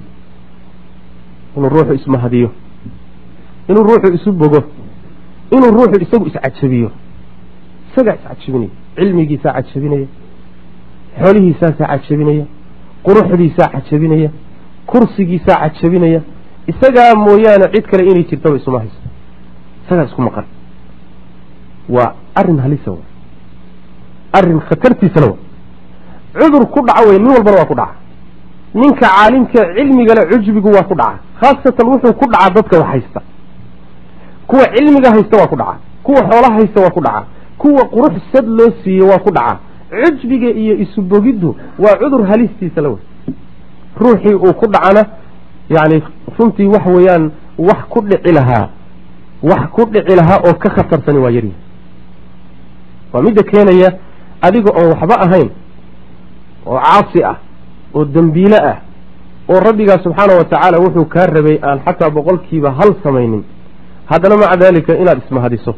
[SPEAKER 1] inuu ruuxu ismahadiyo inuu ruuxu isu bogo inuu ruuxu isagu iscajabiyo isagaa iscajabinaya cilmigiisaa cajabinaya xoolihiisaasaa cajabinaya quruxdiisaa cajabinaya kursigiisaa cajabinaya isagaa mooyaane cid kale inay jirtaba isuma hayso isagaa isku maqan waa arrin halisa wa arrin khatartiisana wa cudur ku dhaca wey nin walbana waa ku dhaca ninka caalimka cilmigale cujbigu waa ku dhaca khaasatan wuxuu ku dhacaa dadka wax haysta kuwa cilmiga haysta waa ku dhaca kuwa xoolaha haysta waa ku dhaca kuwa qurux sad loo siiye waa ku dhaca cujbiga iyo isubogiddu waa cudur halistiisa la wey ruuxii uu ku dhacana yacni runtii wax weeyaan wax ku dhici lahaa wax ku dhici lahaa oo ka khatarsani waa yaryahay waa midda keenaya adiga oon waxba ahayn oo caasi ah oo dembiile ah oo rabbigaa subxaana wa tacaala wuxuu kaa rabay aan xataa boqolkiiba hal samaynin haddana maca daalika inaad ismahadiso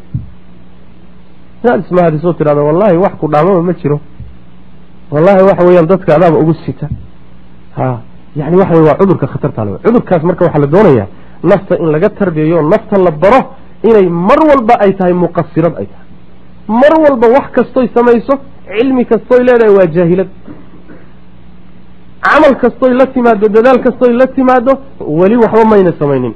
[SPEAKER 1] inaad ismahadiso tidhahdo wallahi wax ku dhaamaba ma jiro wallahi waxa weeyaan dadka adaaba ugu sita ha yani waxa wey waa cudurka khatarta le cudurkaas marka waxaa la doonayaa nafta in laga tarbiyayo nafta la baro inay mar walba ay tahay muqasirad ay tahay mar walba wax kastoy samayso cilmi kastoy leedahay waa jaahilad camal kastoy la timaado dadaal kastoy la timaado weli waxba mayna samaynin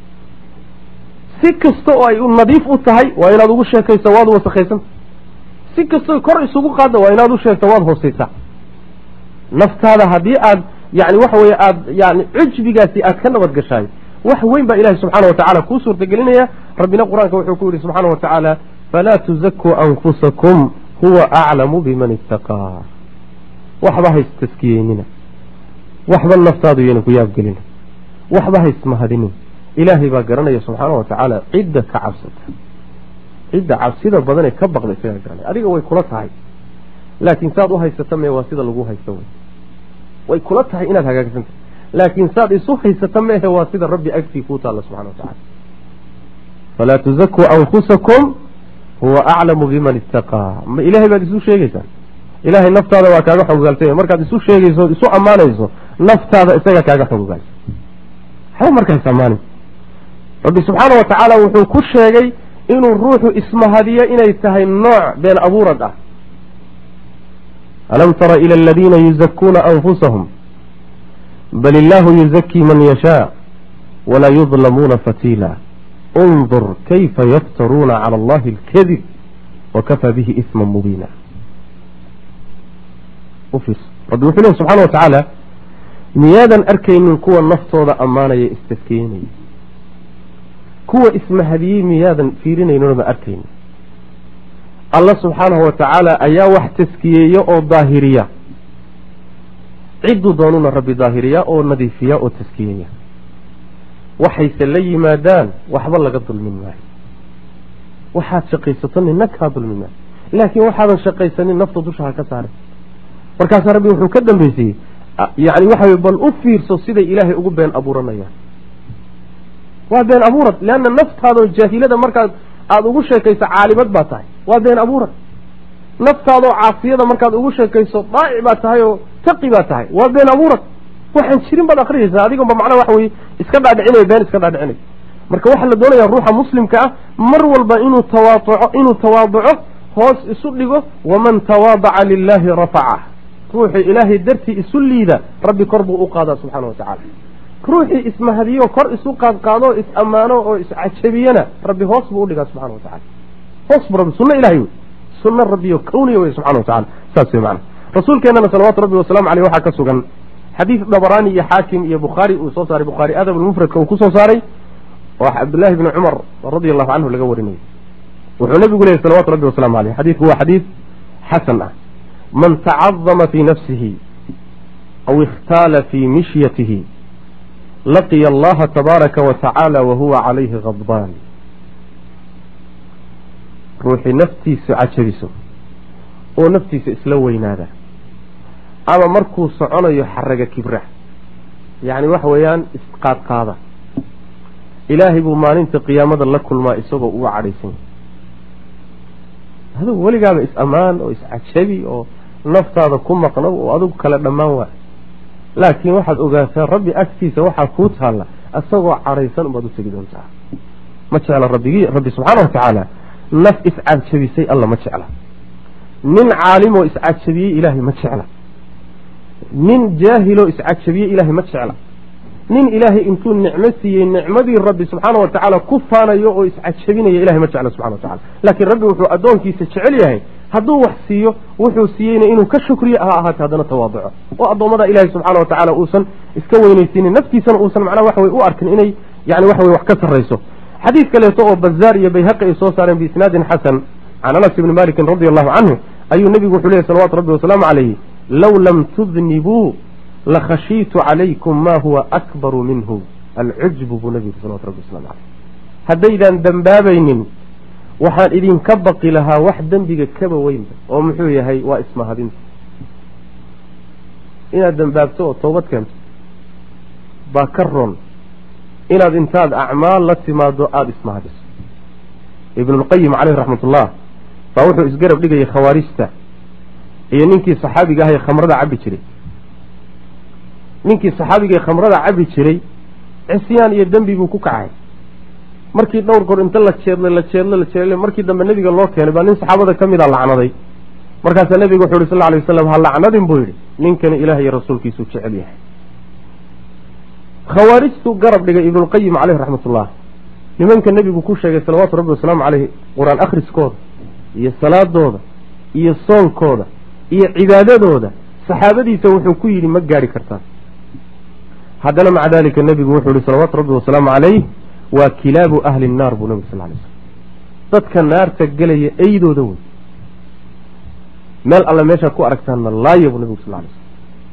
[SPEAKER 1] si kasta oo ay nadiif u tahay waa inaad ugu sheekayso waad wasakhaysan si kastoy kor isugu qaadda waa inaad u sheegto waad hoosaysaa naftaada haddii aad yani waxa weye aad yani cujbigaasi aad ka nabad gashaay wax weyn baa ilahi subxaana wa tacala kuu suurtagelinaya rabbina qur-aanka wuxuu ku yidhi subxaana wa tacaala falaa tuzakuu anfusakum huwa aclamu biman istaqaa waxba hays taskiyeynina waxba naftaadu yayna ku yaabgelina waxba hays mahadinin ilaahay baa garanaya subxaana wa tacaala cidda ka cabsata cidda cabsida badan ee ka baqda isagaa garanaya adiga way kula tahay laakiin saad u haysata mee waa sida lagu haysto wey way kula tahay inaad hagaagsanta laakiin saad isu haysata meehe waa sida rabbi agtii kuu taalla subxana wa tacala falaa tuzakuu anfusakum huwa aclamu biman istaqaa ma ilaahay baad isu sheegeysaan ilaahay naftaada waa kaaga xogogaaltay markaad isu sheegayso isu ammaanayso naftaada isaga kaaga xogogaalsa waxba markaas ammaanin rabbi subxaana wa tacaala wuxuu ku sheegay inuu ruuxu ismahadiyo inay tahay nooc been abuurad ah alam tara ila aladiina yuzakuuna anfusahum bal illaahu yuzakii man yashaa walaa yudlamuuna fatiila undur kayfa yaftaruuna cala allahi alkadib wakafaa bihi isma mubiina ufiirso rabbi wuxuu lehy subxana wa tacaala miyaadan arkaynin kuwa naftooda ammaanaya istaskiyenaya kuwa ismahadiyey miyaadan fiirinayninooda arkaynin alla subxaanahu wa tacaala ayaa wax taskiyeeya oo daahiriya cidduu doonuna rabbi daahiriya oo nadiifiya oo taskiyeeya waxayse la yimaadaan waxba laga dulmin maayo waxaad shaqaysato nina kaa dulmin maayo laakiin waxaadan shaqaysanin nafta dusha ha ka saaray markaasaa rabbi wuxuu ka dambeysayey yani waxa wey bal u fiirso siday ilaahay ugu been abuuranayaan waa been abuurad leanna naftaadoo jaahilada markaad aada ugu sheekayso caalimad baa tahay waa been abuurad naftaadoo caasiyada markaad ugu sheekayso daa'ic baa tahay oo taqi baa tahay waa been abuurad waxaan jirin baad akriyaysaa adigonba macnaha waxa weye iska dhaadhicinaya been iska dhaadhicinay marka waxaa la doonaya ruuxa muslimka ah mar walba inuu tawaaduco inuu tawaaduco hoos isu dhigo waman tawaadaca lilahi rafaca ruuxii ilaahay dartii isu liida rabbi kor buu u qaadaa subxaana wa tacala ruuxii ismahadiyo kor isu qaadqaado is ammaano oo iscajabiyana rabbi hoos buu udhigaa subxana wa tacala hoos buu rabbi sunno ilahay wey sunno rabbiyo kawniya wey subxana wa tacala saas wey macana rasuulkeenana salawaatu rabbi wasalaamu caleyh waxaa ka sugan xadiis dabaraani iyo xaakim iyo bukhaari uu soo saaray bukhaari adab almufradka uu kusoo saaray oo cabdullaahi bni cumar radia allahu canhu laga warinayay wuxuu nabigu leeyay salawatu rabbi wasalamu aleyh xadiidku waa xadiid xasan ah man tacadama fii nafsihi aw ikhtaala fii mishyatihi laqiya allaha tabaaraka wa tacaala wa huwa calayhi khadbaan ruuxii naftiisu cajabiso oo naftiisa isla weynaada ama markuu soconayo xaraga kibra yacni waxa weeyaan isqaadqaada ilaahay buu maalinta qiyaamada la kulmaa isagoo uga cadhaysan yahay adugu weligaaba is-ammaan oo iscajabi oo naftaada ku maqnow oo adugu kale dhammaan waa laakiin waxaad ogaataa rabbi agtiisa waxaa kuu taalla isagoo cadhaysan ubaad u tegi doontaa ma jecla rabbigii rabbi subxaana watacaala naf iscajabisay alla ma jecla nin caalimoo iscajabiyey ilaahay ma jecla nin jaahiloo iscajabiyey ilaahay ma jecla nin ilaahay intuu nicmo siiyey nicmadii rabbi subxaana wa tacaala ku faanayo oo iscajabinaya ilahay ma jecla subxana wa tacala laakiin rabbi wuxuu addoonkiisa jecel yahay hadduu wax siiyo wuxuu siiyeyna inuu ka shukriyo ha ahaatee haddana tawaaduco oo addoommada ilaahay subxaana wa tacaala uusan iska weynaysiinin naftiisana uusan macnaha waxa wey u arkin inay yani waxa wey wax ka sarrayso xadiid kaleeto oo bazaar iyo bayhaqi ay soo saareen biisnaadin xasan can anas ibni malikin radi allahu canhu ayuu nebigu wuxuu leeyay salawatu rabbi wasalaamu calayhi low lam tudnibuu lakhashiitu calaykum ma huwa akbaru minhu alcujbu buu nebigu salawatu rabbi waslamu caleyh haddaydaan dembaabaynin waxaan idinka baqi lahaa wax dembiga kaba weynba oo muxuu yahay waa ismahadinta inaad dembaabto oo toobad keento baa ka roon inaad intaad acmaal la timaado aada ismahadiso ibnulqayim caleyhi raxmat ullah baa wuxuu isgarab dhigayay khawaarijta iyo ninkii saxaabiga ahay khamrada cabbi jiray ninkii saxaabigae khamrada cabbi jiray cisyaan iyo dembi buu ku kacay markii dhowr goor inta la jeedlay la jeedlo la jeedlay markii dambe nebiga loo keenay baa nin saxaabada ka mid a lacnaday markaasaa nebiga wuxu uhi sal alay waslam ha lacnadin buu yidhi ninkani ilaah iyo rasuulkiisuu jecel yahay khawaarijtuu garab dhigay ibnulqayim caleyhi raxmatullah nimanka nebigu ku sheegay salawaatu rabbi wasalaamu caleyhi qur-aan akhriskooda iyo salaadooda iyo soonkooda iyo cibaadadooda saxaabadiisa wuxuu ku yidhi ma gaadhi kartaa haddana maca dalika nebigu wuxuu yihi salawaatu rabbi wasalaamu caleyh waa kilaabu ahli nnaar buu nabig sal lay slm dadka naarta gelaya eydooda wey meel alle meeshaad ku aragtaanna laaya buu nabigu sal lay slm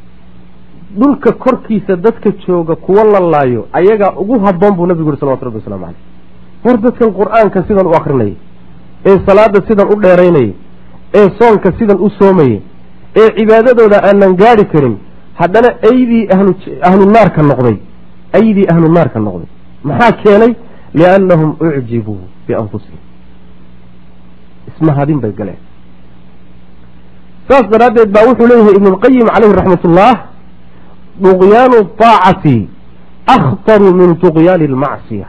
[SPEAKER 1] dhulka korkiisa dadka jooga kuwa la laayo ayagaa ugu habboon buu nabigu yihi salawatu rabbi waslamu caleyh war dadkan qur-aanka sidan u akrinaya ee salaada sidan u dheeraynaya ee soonka sidan u soomaya ee cibaadadooda aanan gaadhi karin haddana aydii ahlu ahlu naarka noqday aydii ahlu naarka noqday maxaa keenay liannahum ucjibuu bianfusihim ismahadin bay galeen saas daraaddeed baa wuxuu leeyahay ibnulqayim caleyhi raxmatullah duqyaanu daacati akhtaru min duqyaani almacsiya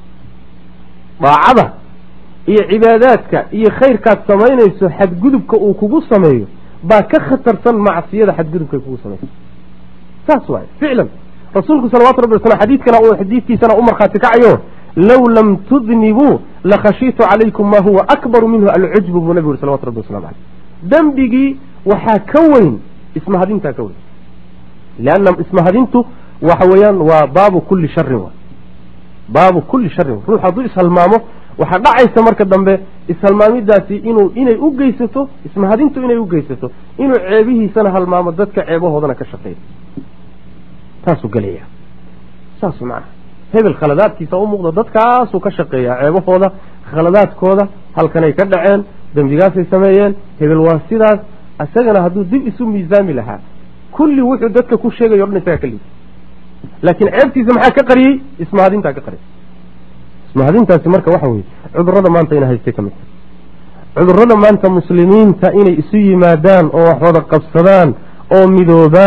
[SPEAKER 1] daacada iyo cibaadaadka iyo khayrkaad samaynayso xadgudubka uu kugu sameeyo baa ka khatarsan macsiyada xadgudubkay kugu samayso saas waaye ficlan rasuulku salawatu rabbi wasalam xadiidkana uu xadiidkiisana u markhaati kacayo low lam tudnibuu lakhashiitu calaykum ma huwa akbaru minhu alcujbu buu nabigu yuri salawatu rabbi waslamu caleyh dembigii waxaa ka weyn ismahadintaa ka weyn lianna ismahadintu waxa weeyaan waa baabu kulli sharin wa baabu kulli sharin ruux hadduu ishalmaamo waxaa dhacaysa marka dambe ishalmaamidaasi inuu inay u geysato ismahadintu inay u geysato inuu ceebihiisana halmaamo dadka ceebahoodana ka shaqeeyo saasuu gelaya saas macnaha hebel khaladaadkiisa u muuqda dadkaasuu ka shaqeeyaa ceebahooda khaladaadkooda halkanay ka dhaceen dembigaasay sameeyeen hebel waa sidaas isagana hadduu dib isu miisaami lahaa kulli wuxuu dadka ku sheegayo o dhan isagaa ka liida laakiin ceebtiisa maxaa ka qariyey ismahadintaa ka qariyay ismahadintaasi marka waxa weye cudurrada maanta ina haystay ka mid tahay cudurrada maanta muslimiinta inay isu yimaadaan oo wax wada qabsadaan oo midoobaan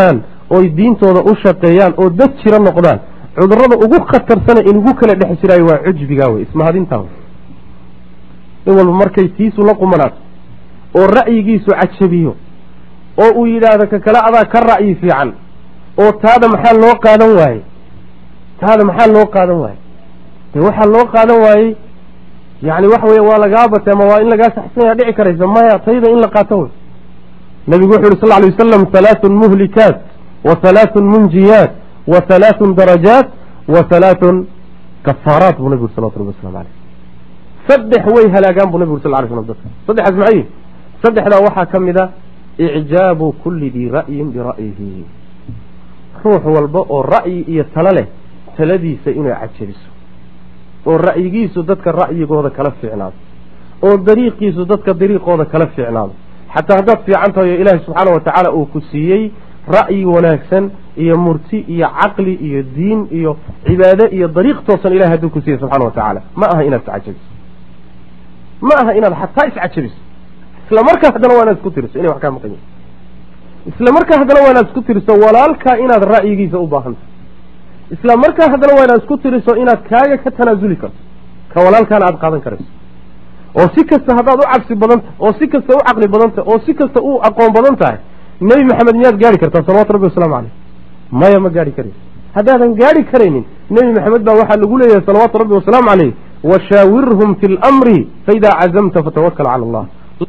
[SPEAKER 1] oy diintooda u shaqeeyaan oo dad jiro noqdaan cudurada ugu khatarsana inugu kala dhex jiraayo waa cujbigaa wey ismahadintaa wey in walba markay tiisu la qumanaato oo ra'yigiisu cajabiyo oo uu yidhaahdo ka kale adaa ka ra'yi fiican oo taada maxaa loo qaadan waaye taada maxaa loo qaadan waaye de waxaa loo qaadan waayey yani waxa weya waa lagaa batay ama waa in lagaa saxsanya dhici karaysa maya tayda in la qaato wey nabigu wuxu yuri sal lay wasalam halaathun muhlikaat wa halaathun munjiyaat wa halaathun darajaat wa halaathun kafaaraat buu nabigu uri salawatu rabbi waslamu aleyh saddex way halaagaan buu nabigu uri sal lay slam dadka saddexaas maxay yihin saddexdaa waxaa ka mid a icjaabu kulli dii ra'yin bira'yihi ruux walba oo ra'yi iyo talo leh taladiisa inay cajabiso oo ra'yigiisu dadka ra'yigooda kala fiicnaado oo dariiqiisu dadka dariiqooda kala fiicnaado xataa haddaad fiican tahay oo ilaahay subxaana watacaala uu ku siiyey ra'yi wanaagsan iyo murti iyo caqli iyo diin iyo cibaade iyo dariiq toosan ilahay hadduu ku siiyey subxana wa tacaala ma aha inaad iscajabiso ma aha inaad xataa iscajabiso isla markaa haddana waa inaad isku tiriso inay wax kaa maqan yihin isla markaa haddana waa inaad isku tiriso walaalkaa inaad ra'yigiisa u baahan tahay isla markaa haddana waa inaad isku tiriso inaad kaaga ka tanaasuli karto ka walaalkaana aada qaadan karayso oo si kasta haddaad u cabsi badan tahay oo si kasta u caqli badan tahay oo si kasta u aqoon badan tahay nebi maxamed miyaad gaari kartaa salawatu rabbi wasalaamu caleyh maya ma gaari karayso haddaadan gaari karaynin nebi maxamed baa waxaa lagu leeyahay salawaatu rabbi wasalaamu caleyh washaawirhum fi lamri faidaa cazamta fatawakal cala allah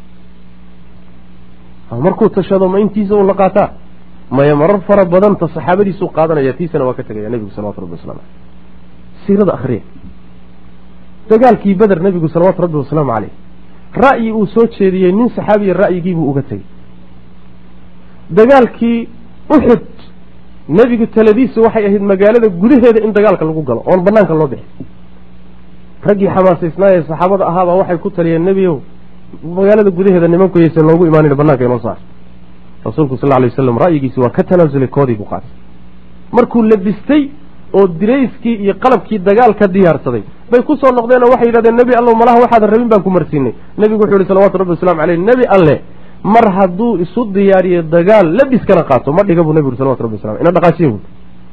[SPEAKER 1] markuu tashado ma intiisa un la qaataa maya marar fara badanta saxaabadiisuu qaadanaya tiisana waa ka tegaya nebigu salawatu rabbi waslamu caleyh siirada akhriya dagaalkii beder nebigu salawaatu rabbi wasalaamu caleyh ra'yi uu soo jeediyey nin saxaabiya ra'yigiibuu uga tegey dagaalkii uxud nebigu taladiisu waxay ahayd magaalada gudaheeda in dagaalka lagu galo oon banaanka loo bixi raggii xamaasaysnaayee saxaabada ahaabaa waxay ku taliyeen nebiyow magaalada gudaheeda nimanku yaysan loogu imaanin banaanka inoo saar rasuulku sal lay waslam ra'yigiisi waa ka tanaasulay koodii buu qaatay markuu labistay oo dirayskii iyo qalabkii dagaalka diyaarsaday bay ku soo noqdeen oo waxay yidhahdeen nebi allow malaha waxaadan rabin baan ku marsiinay nebigu wuxuu yihi salawatu rabbi waslamu caleyh nebi alle mar hadduu isu diyaariyo dagaal labiskana qaato ma dhiga buu nebi uri salawatu rabbi waslam ina dhaqaashiye bu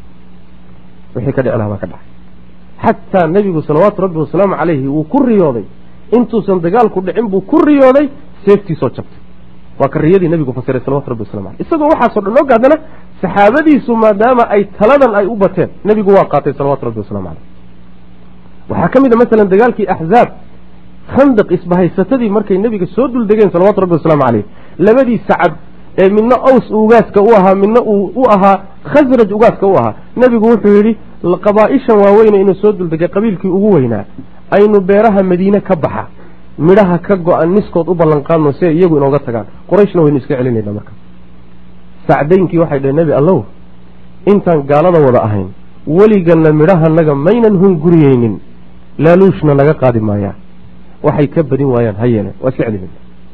[SPEAKER 1] wixii ka dhici lahaa baa ka dhacay xataa nebigu salawaatu rabbi wasalaamu caleyhi wuu ku riyooday intuusan dagaalku dhicin buu ku riyooday seeftiisoo jabtay waa ka riyadii nebigu fasiray salawatu rabbi waslamu aleyh isagoo waxaasoo dhan og haddana saxaabadiisu maadaama ay taladan ay u bateen nebigu waa qaatay salawatu rabbi waslamu caleyh waxaa ka mid a masalan dagaalkii axzaab khandaq isbahaysatadii markay nebiga soo dul degeen salawatu rabbi wasalaamu caleyh labadii sacad ee midna aws ugaaska u ahaa midna uu u ahaa khasraj ugaaska u ahaa nebigu wuxuu yidhi qabaa-ishan waaweyne inuu soo duldegay qabiilkii ugu weynaa aynu beeraha madiine ka baxa midhaha ka go-an niskood u ballanqaadno si ay iyagu inooga tagaan qorayshna waynu iska celinayna marka sacdaynkii waxay dhaheen nebi allow intaan gaalada wada ahayn weliganna midhahanaga maynan hunguriyeynin laaluushna naga qaadi maayaa waxay ka badin waayaan ha yeeleen waa iska celinayna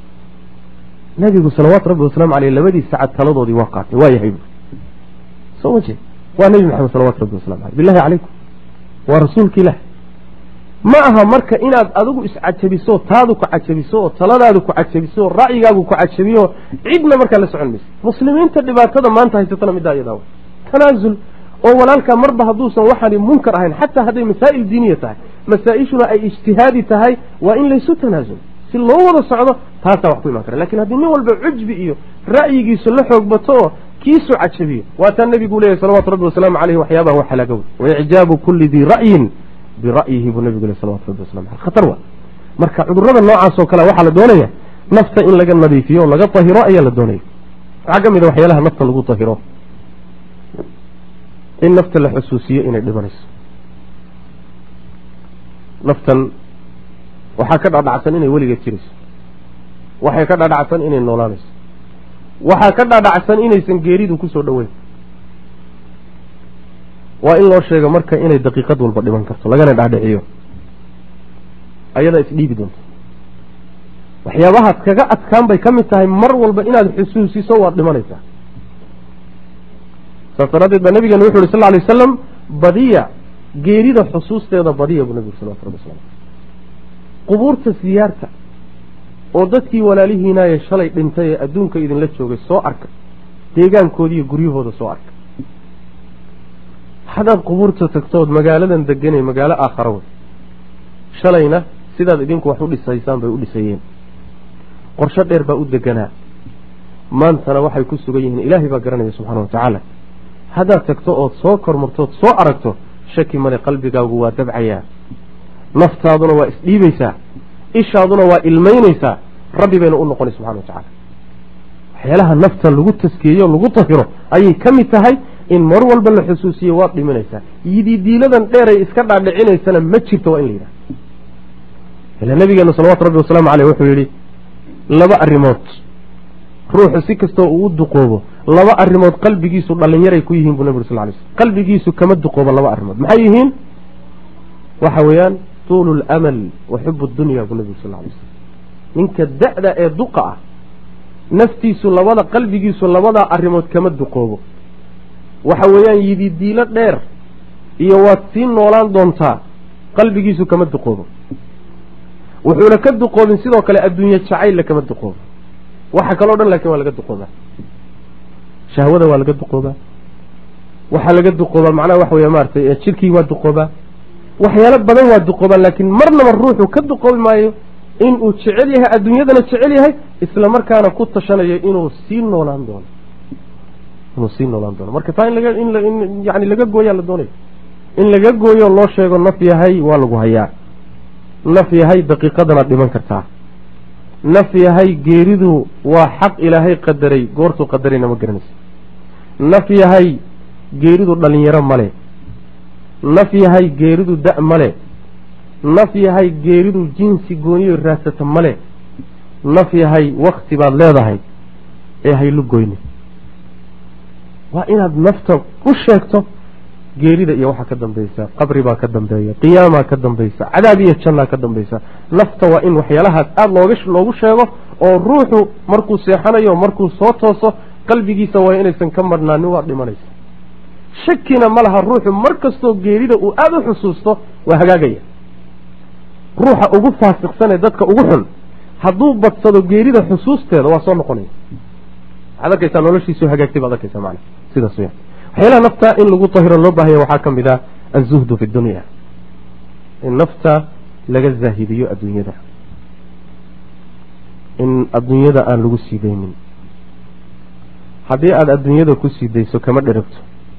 [SPEAKER 1] nabigu salawaatu rabbi wasalaamu caleyh labadii sacad taladoodii waa qaatay waa yahay soo ma jeed waa nebi maxamed salawatu rabbi waslamu aleyh billahi calaykum waa rasuulka ilah ma aha marka inaad adigu iscajabiso taadu ku cajabiso oo taladaadu ku cajabiso oo ra'yigaagu ku cajabiyo cidna markaa la socon maysa muslimiinta dhibaatada maanta haysatana middaa iyadaa tanaasul oo walaalkaa marba hadduusan waxaani munkar ahayn xataa hadday masaa'il diiniya tahay masaa-ishuna ay ijtihaadi tahay waa in laysu tanaasul si loo wada socdo taasaa wax ku imaan kara lakin haddii nin walba cujbi iyo ra'yigiisu la xoog bato oo kiisu cajabiyo waataa nebigu leeyahy salawatu rabbi wasalaamu caleyh waxyaabaha wa halaagow waicjaabu kulli dii ra'yin bira'yihi buu nebigu leh salawatu rabbi waslamu aleyh khatar waa marka cudurrada noocaas oo kale waxaa la doonaya nafta in laga nadiifiyo o laga tahiro ayaa la doonaya waxaa ka mid a waxyaalaha nafta lagu tahiro in nafta la xusuusiyo inay dhimanayso naftan waxaa ka dhadhacsan inay weligeed jirayso waxay ka dhadhacsan inay noolaanayso waxaa ka dhadhacsan inaysan geeridu kusoo dhoweyn waa in loo sheego marka inay daqiiqad walba dhiman karto lagana dhaadhiciyo ayadaa isdhiibi doonto waxyaabahaad kaga adkaan bay ka mid tahay mar walba inaad xusuusiso waad dhimanaysaa saas daraaddeed baa nabigeena wuxu uhi sal ly wasalam badiya geerida xusuusteeda badiya buu nabigu salawatu rabbi waslamu qubuurta siyaarta oo dadkii walaalihiinaaye shalay dhintay ee adduunka idinla joogay soo arka deegaankoodi iyo guryahooda soo arka haddaad qubuurta tagtood magaaladan deganay magaalo aakhara wey shalayna sidaad idinku wax u dhisaysaan bay u dhisayeen qorsho dheer baa u deganaa maantana waxay ku sugan yihiin ilaahay baa garanaya subxaana wa tacaala haddaad tagto ood soo kormartood soo aragto shaki male qalbigaagu waa dabcayaa naftaaduna waa isdhiibaysaa ishaaduna waa ilmaynaysaa rabbi bayna u noqonay subxana wa tacala waxyaalaha nafta lagu taskiyeyo lagu tahiro ayay ka mid tahay in mar walba la xusuusiye waad dhimanaysaa yididiiladan dheeray iska dhaadhicinaysana ma jirto waa in la yidhaha ila nabigeena salawatu rabbi wasalaamu caleyh wuxuu yidhi laba arrimood ruuxu si kastoo uu u duqoobo laba arrimood qalbigiisu dhallinyaray ku yihiin buu nabi ur sal lay slm qalbigiisu kama duqoobo laba arrimood maxay yihiin waxa weeyaan tuulu lamal wa xubu dunya buu nabi ur sal lay slm ninka da-da ee duqa ah naftiisu labada qalbigiisu labadaa arrimood kama duqoobo waxa weeyaan yididiilo dheer iyo waad sii noolaan doontaa qalbigiisu kama duqoobo wuxuuna ka duqoobin sidoo kale adduunye jacaylla kama duqoobo waxa kaloo dhan laakiin waa laga duqoobaa shahwada waa laga duqoobaa waxaa laga duqoobaa macnaha waxa weya maaragtay jirkii waa duqoobaa waxyaalo badan waa duqoobaa laakiin marnaba ruuxu ka duqoobi maayo inuu jecel yahay adduunyadana jecel yahay isla markaana ku tashanayo inuu sii noolaan doono inuu sii noolaan doono marka taa in laga in yani laga gooyaa la doonayo in laga gooyo loo sheego naf yahay waa lagu hayaa naf yahay daqiiqadanaad dhiman kartaa naf yahay geeridu waa xaq ilaahay qadaray goortuu qadarayna ma garanaysa naf yahay geeridu dhalinyaro male naf yahay geeridu da- male naf yahay geeridu jinsi gooniyo raadsata male naf yahay wakti baad leedahay ee haylu goyni waa inaad nafta u sheegto geerida iyo waxaa ka dambaysa qabri baa ka dambeeya qiyaamaa ka dambaysa cadaab iyo jannaa ka dambaysa nafta waa in waxyaalahaas aada looga loogu sheego oo ruuxu markuu seexanayo markuu soo tooso qalbigiisa waa inaysan ka marhnaanin waa dhimanaysa shakina ma laha ruuxu mar kastoo geerida uu aada u xusuusto waa hagaagaya ruuxa ugu faasiqsanee dadka ugu xun hadduu badsado geerida xusuusteeda waa soo noqonaya waxaad arkaysaa noloshiisu hagaagtay baad arkaysaa macana sidaas weyaan waxyaalaha nafta in lagu tahiro loo baahaya waxaa ka mid ah azuhdu fi dunya in nafta laga zaahidiyo adduunyada in adduunyada aan lagu sii daynin haddii aada adduunyada ku sii dayso kama dheragto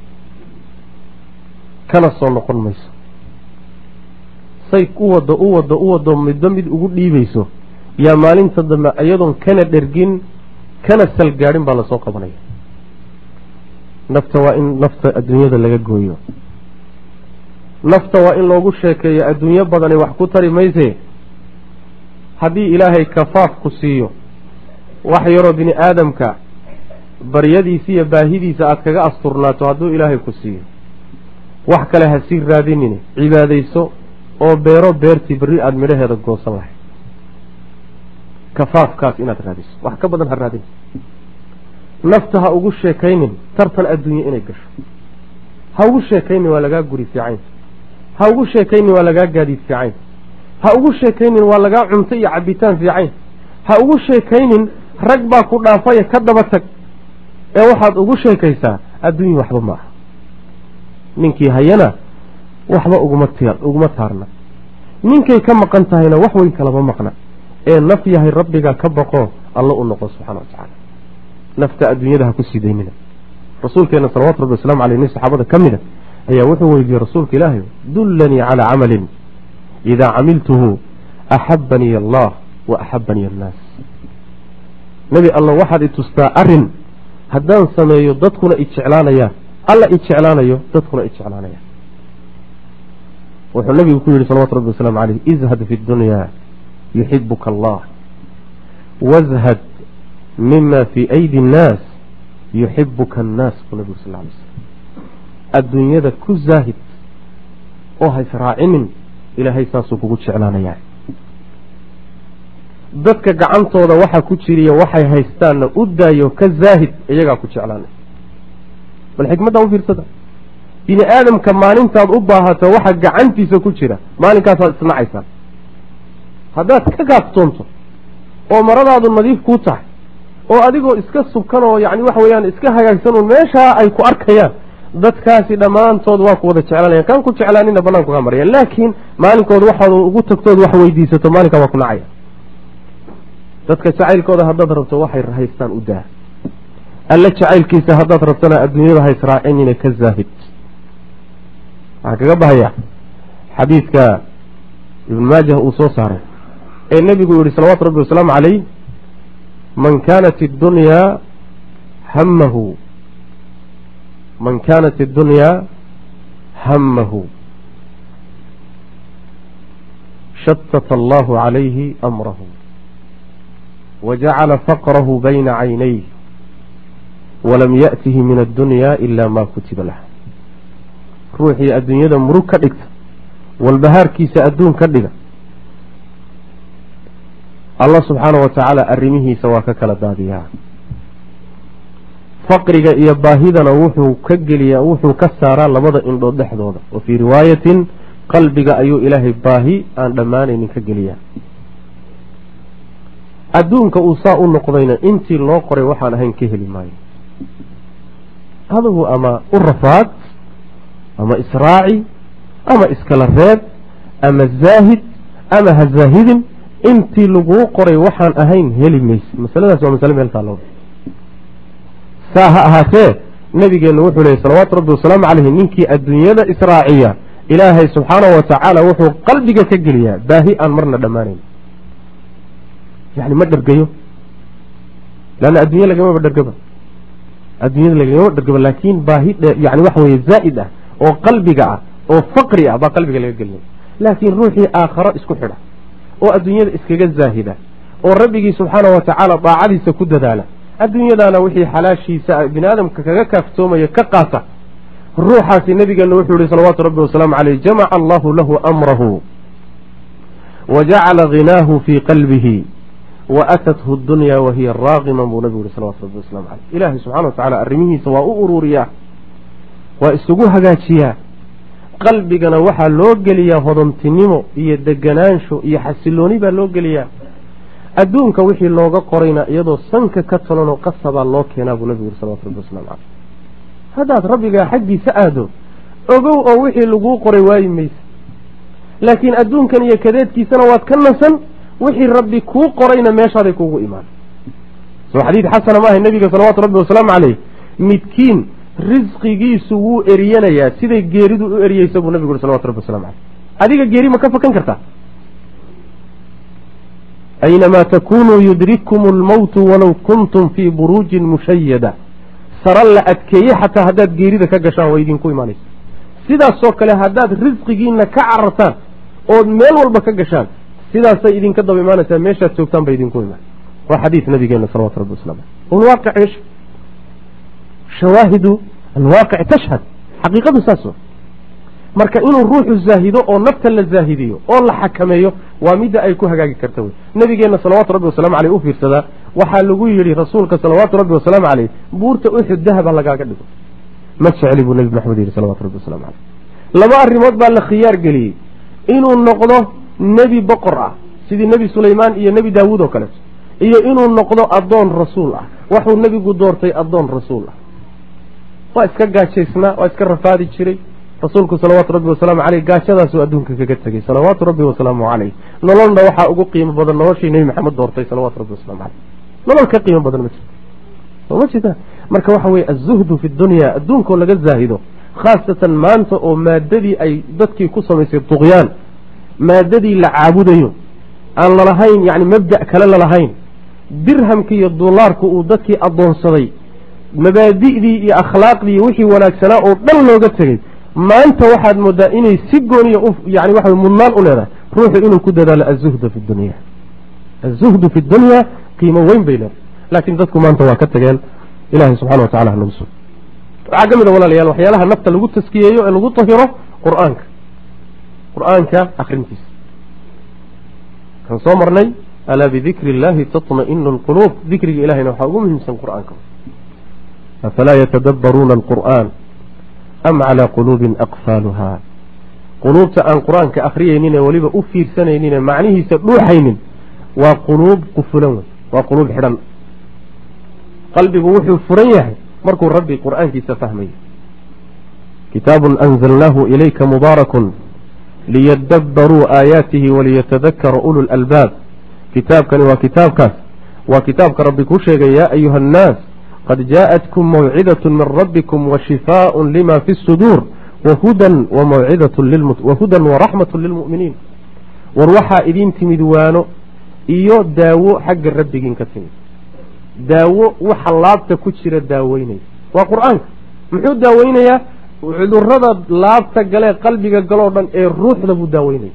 [SPEAKER 1] kana soo noqon mayso say u wado u wado u wado midba mid ugu dhiibayso yaa maalinta dambe iyadoon kana dhergin kana salgaadhin baa lasoo qabanaya nafta waa in nafta adduunyada laga gooyo nafta waa in loogu sheekeeyo adduunyo badani wax ku tari mayse haddii ilaahay kafaaf ku siiyo wax yaroo bini aadamka baryadiisa iyo baahidiisa aada kaga asturnaato hadduu ilaahay ku siiyo wax kale ha sii raadinine cibaadayso oo beero beertii berri aada midhaheeda goosan lahay kafaafkaas inaad raadiso wax ka badan ha raadin nafta ha ugu sheekaynin tartan adduunye inay gasho ha ugu sheekaynin waa lagaa guri fiicayn ha ugu sheekaynin waa lagaa gaadiid fiicayn ha ugu sheekaynin waa lagaa cunto iyo cabitaan fiicayn ha ugu sheekaynin rag baa ku dhaafaya ka daba tag ee waxaad ugu sheekaysaa adduunya waxba ma aha ninkii hayana waxba uguma t uguma taarna ninkay ka maqan tahayna wax weyn kalama maqna ee naf yahay rabbiga ka baqo alla u noqo subxana wa tacaala nafta adduunyada ha ku sii daynina rasuulkeena salawatu rabbi waslamu aleyh nin saxaabada ka mida ayaa wuxuu weydiiyey rasuulka ilaahay dullanii calaa camalin idaa camiltuhu axabanii allah wa axabanii annaas nebi alla waxaad i tustaa arin haddaan sameeyo dadkuna i jeclaanayaan alla i jeclaanayo dadkuna i jeclaanayaan wuxuu nabigu ku yihi salawatu rabbi wasalaamu caleyh izhad fi dunya yuxibuka allah wazhad mima fii aydi annaas yuxibuka annaas buu nabigu sal lay slam adduunyada ku zaahid oo haysraacinin ilaahay saasuu kugu jeclaanayaa dadka gacantooda waxa ku jiriya waxay haystaanna u daayo ka zaahid iyagaa ku jeclaanay bal xikmaddaa u fiirsada bini aadamka maalintaad u baahato waxa gacantiisa ku jira maalinkaasaad isnacaysaan haddaad ka gaaftoonto oo maradaadu nadiif kuu tahay oo adigoo iska subkan oo yani waxa weeyaan iska hagaagsan oo meeshaa ay ku arkayaan dadkaasi dhammaantood waa ku wada jeclanaya kaan ku jeclaanina banaanku kaa maraya laakiin maalinkood waxaad ugu tagtood wax weydiisato maalinkaa waa ku nacaya dadka jacaylkooda haddaad rabto waxay haystaan u daa alle jacaylkiisa haddaad rabtona adduunyada ha israacinina ka zaahid waxaa kaga bahaya xadiidka ibn maajah uu soo saaray ee nebigu yihi salawaatu rabbi wasalaamu calayh man kaanat اddunyaa hamahu man kaanat اddunyaa hamahu shatata allahu calayhi amrahu wajacala faqrahu bayna caynayh walam yaأtihi min addunya ila ma kutiba lah ruuxii adduunyada murug ka dhigta walbahaarkiisa adduun ka dhiga allah subxaana wa tacaala arrimihiisa waa ka kala daadiyaa faqriga iyo baahidana wuxuu ka geliyaa wuxuu ka saaraa labada indhood dhexdooda wa fii riwaayatin qalbiga ayuu ilaahay baahi aan dhammaanaynin ka geliyaa adduunka uu saa u noqdayna intii loo qoray waxaan ahayn ka heli maayo adigu ama u rafaad ama israaci ama iskala reeb ama zaahid ama ha zaahidin intii laguu qoray waxaan ahayn heli mayse masaladaas waa masale meel taalo saa ha ahaatee nabigeennu wuxuu leeyay salawaatu rabbi wasalaamu caleyhi ninkii adduunyada israaciya ilaahay subxaanahu wa tacaala wuxuu qalbiga ka geliyaa baahi aan marna dhammaanayn yani ma dhergayo leanna adduunya lagamaba dhergaba adduunyada lagamaba dhergaba laakiin baahi yani waxa weye zaa'id ah oo qalbiga ah oo faqri ah baa qalbiga laga gelinaya laakiin ruuxii aakharo isku xidha oo adduunyada iskaga zaahida oo rabbigii subxaana wa tacaala daacadiisa ku dadaala adduunyadaana wixii xalaashiisa bini aadamka kaga kaaftoomaya ka qaata ruuxaasi nabigeena wuxuu yihi salawaatu rabbi wasalaamu caleyh jamaca allahu lahu amrahu wa jacala ghinaahu fii qalbihi wa atathu dunya wahiya raaqiman buu nabigu yihi salawatu rabbi waslamu caleyh ilaahay subxana wa tacala arrimihiisa waa u ururiyaa waa isugu hagaajiyaa qalbigana waxaa loo geliyaa hodontinimo iyo deganaansho iyo xasilooni baa loo geliyaa adduunka wixii looga qorayna iyadoo sanka ka talanoo qasabaa loo keenaa buu nabigu yuri salawatu rabbi waslamu caleyh haddaad rabbigaa xaggiisa aado ogow oo wixii laguu qoray waayi mayse laakiin adduunkan iyo kadeedkiisana waad ka nasan wixii rabbi kuu qorayna meeshaaday kuugu imaan soo xadiid xasana maaha nebiga salawaatu rabbi wasalaamu caleyh midkiin risqigiisu wuu eriyanayaa siday geeridu u eriyeysa buu nabigu uri salawatu rabbi waslamu caleyh adiga geeri ma ka fakan kartaa aynamaa takunuu yudrikkum almowtu walow kuntum fii buruujin mushayada sara la adkeeye xataa haddaad geerida ka gashaan waa idinku imaanaysa sidaasoo kale haddaad risqigiina ka carartaan ood meel walba ka gashaan sidaasay idinka daba imaanaysaa meeshaad joogtaan ba idinku imaan waa xadiis nabigeena salawatu rabbi waslamu caleyh walwaaqic ish shawaahidu alwaaqic tashhad xaqiiqadu saas marka inuu ruuxu zaahido oo nafta la zaahidiyo oo la xakameeyo waa midda ay ku hagaagi karta wey nabigeenna salawaatu rabbi wasalaamu caleyh u fiirsadaa waxaa lagu yidhi rasuulka salawaatu rabbi wasalaamu caleyh buurta uxud dahaba lagaaga dhigo ma jecli buu nebi maxamed yidhi salawatu rabbi wasalamu caleyh laba arrimood baa la khiyaar geliyey inuu noqdo nebi boqor ah sidii nebi sulaymaan iyo nebi daawuud oo kaleeto iyo inuu noqdo addoon rasuul ah waxuu nebigu doortay addoon rasuul ah waa iska gaajaysnaa waa iska rafaadi jiray rasuulku salawaatu rabbi wasalaamu caleyh gaajadaasuu adduunka kaga tegey salawaatu rabbi wasalaamu caleyh nololna waxaa ugu qiimo badan noloshii nebi maxamed doortay salawatu rabbi waslamu caleyh nolol ka qiimo badan ma jirto soo ma jirta marka waxa weye azuhdu fi dunya adduunkoo laga zaahido khaasatan maanta oo maadadii ay dadkii ku samaysay duqyaan maadadii la caabudayo aan lalahayn yani mabda' kale lalahayn dirhamka iyo dulaarku uu dadkii addoonsaday mabaadi'dii iyo akhlaaqdii wixii wanaagsanaa oo dhan looga tegey maanta waxaad moodaa inay si gooniya yani waxa mudnaan u leedahay ruuxu inuu ku dadaalo azuhda fi dunya azuhdu fi dunya qiimo weyn bay leedahay laakiin dadku maanta waa ka tageen ilahay subxana wa tacala hanagu sug waxaa ka mid a walaalayaal waxyaalaha nafta lagu taskiyeeyo ee lagu tahiro qur-aanka qur-aanka akrintiisa kan soo marnay alaa bidikri illahi taطma'inu alquluub dikriga ilahayna waxaa ugu muhiimsan qur-aanka afalaa yatadabbaruuna alqur'an am calaa quluubin aqfaaluha quluubta aan qur-aanka akhriyaynin ee weliba u fiirsanaynin ee macnihiisa dhuuxaynin waa quluub qufulan wey waa quluub xidhan qalbigu wuxuu furan yahay markuu rabbi qur-aankiisa fahmayo kitaabun anzalnaahu ilayka mubaarakun liyadabbaruu aayaatihi waliyatadakara ulu lalbaab kitaabkani waa kitaabkaas waa kitaabka rabbi ku sheegay yaa ayuha annaas qad jaa'atkum mawcidatun min rabbikum washifaaءun lima fi suduur wahudan wahudan waraxmatu lilmu'miniin war waxaa idin timid waano iyo daawo xagga rabbigiin ka timid daawo waxa laabta ku jira daaweynaya waa qur-aanka muxuu daaweynayaa cudurada laabta galee qalbiga galoo dhan ee ruuxda buu daaweynaya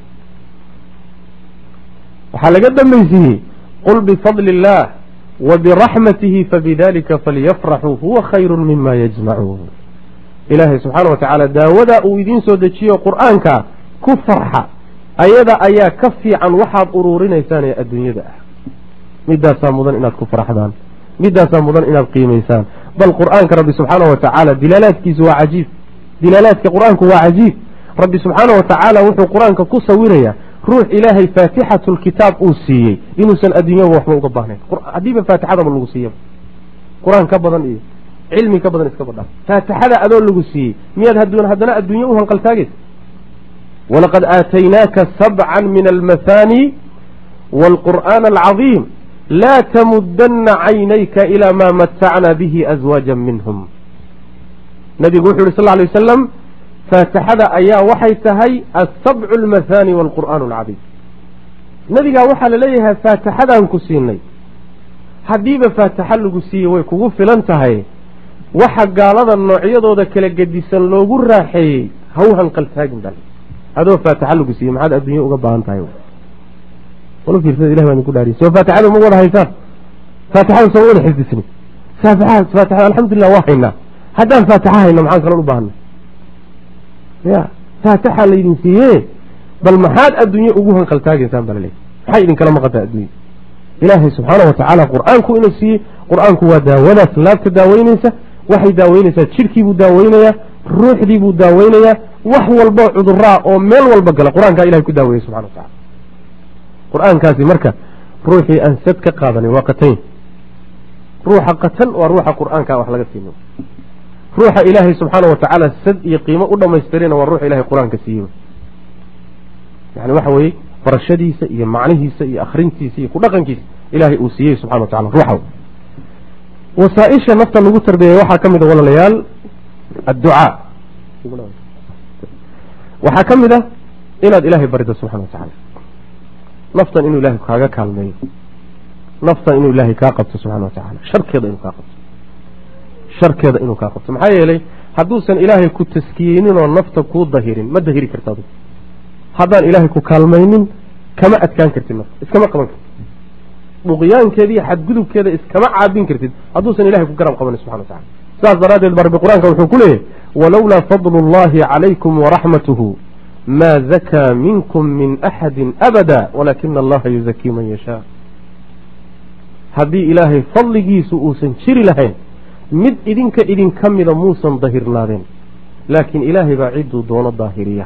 [SPEAKER 1] waxaa laga dambaysiiyey qul bifadli illaah wa biraxmatihi fabidalika falyafraxuu huwa khayru mima yajmacuun ilaahay subxaana wa tacaala daawadaa uu idiin soo dejiyo qur-aanka ku farxa ayada ayaa ka fiican waxaad uruurinaysaan ee adduunyada ah midaasaa mudan inaad ku farxdaan midaasaa mudan inaad qiimaysaan bal qur-aanka rabbi subxaana wa tacaala dilaalaadkiisu waa cajiib dilaalaadka qur-aanku waa cajiib rabbi subxaana wa tacaala wuxuu qur-aanka ku sawirayaa ruux ilaahay faatixatu lkitaab uu siiyey inuusan adduunyaba waxba uga baahnayn haddiiba faatixadaba lagu siiyaba qur-aan ka badan iyo cilmi ka badan iska badha faatixada adoo lagu siiyey miyaad haddana adduunye u hanqaltaagaysa walaqad aataynaaka sabcan min almathani waalqur'aana alcadiim laa tamudana caynayka ilaa maa matacna bihi aswaaja minhum nabigu wuxu yhi sal ly wasalam faatixada ayaa waxay tahay asabcu almathani waalqur'aan alcadiim nabigaa waxaa laleeyahay faatixadaan ku siinay haddiiba faatixa lagu siiyey way kugu filan tahay waxa gaalada noocyadooda kala gedisan loogu raaxeeyey ha u hanqaltaagin bal adoo faatixa lagu siiyey maxaad adduunya uga baahan tahay fiirsada ilah baa idinku dhaariy soo faatixada ma wada haysaan faatixada soo wada xifdisni faatixada alxamdulilah waa haynaa haddaan faatixa hayno maxaan kaloo u baahana ya faatixa laydin siiye bal maxaad adduunye ugu hanqaltaagaysaan baa laleeyahy maxay idinkala maqantaa adduunya ilaahay subxaana wa tacaala qur-aanku inuu siiyey qur-aanku waa daawadaas laabta daaweyneysa waxay daaweyneysaa jidhkiibuu daaweynayaa ruuxdiibuu daaweynayaa wax walboo cuduraa oo meel walba gala qur-aankaa ilahay ku daaweeyey subxana wa tacala qur-aankaasi marka ruuxii aan sad ka qaadanin waa qatayn ruuxa qatan waa ruuxa qur-aanka wax laga siino ruuxa ilaahay subxaana wa tacaala sad iyo qiimo u dhamaystirina waa ruuxa ilahay qur-aanka siiyey yani waxa weeye barashadiisa iyo macnihiisa iyo akrintiisa iyo ku dhaqankiisa ilaahay uu siiyey subxana wa tacala ruuxa wasaaisha nafta lagu tarbiyay waxaa ka mid a walaalayaal adducaa waxaa ka mid a inaad ilaahay barido subxana wa tacaala naftan inuu ilaahay kaaga kaalmeeyo naftan inuu ilaahay kaa qabto subxana wa tacala sharkeeda inuu kaa qabto sharkeeda inuu kaa qabto maxaa yeelay hadduusan ilaahay ku taskiyeynin oo nafta kuu dahirin ma dahiri karta adigu haddaan ilaahay ku kaalmaynin kama adkaan kartid nafta iskama qaban kartid dhuqyaankeeda iyo xadgudubkeeda iskama caabin kartid hadduusan ilahay ku garab qabanin subxana wa tacala sidaas daraaddeed ba rabbi qur-aanka wuxuu ku leeyahy walowlaa fadlu اllahi calaykum waraxmatuhu ma zakaa minkum min axadi abada walaakina allaha yuzakii man yashaa haddii ilaahay fadligiisu uusan jiri lahayn mid idinka idinka mida muusan dahirnaadeen laakiin ilaahay baa cidduu doono daahiriya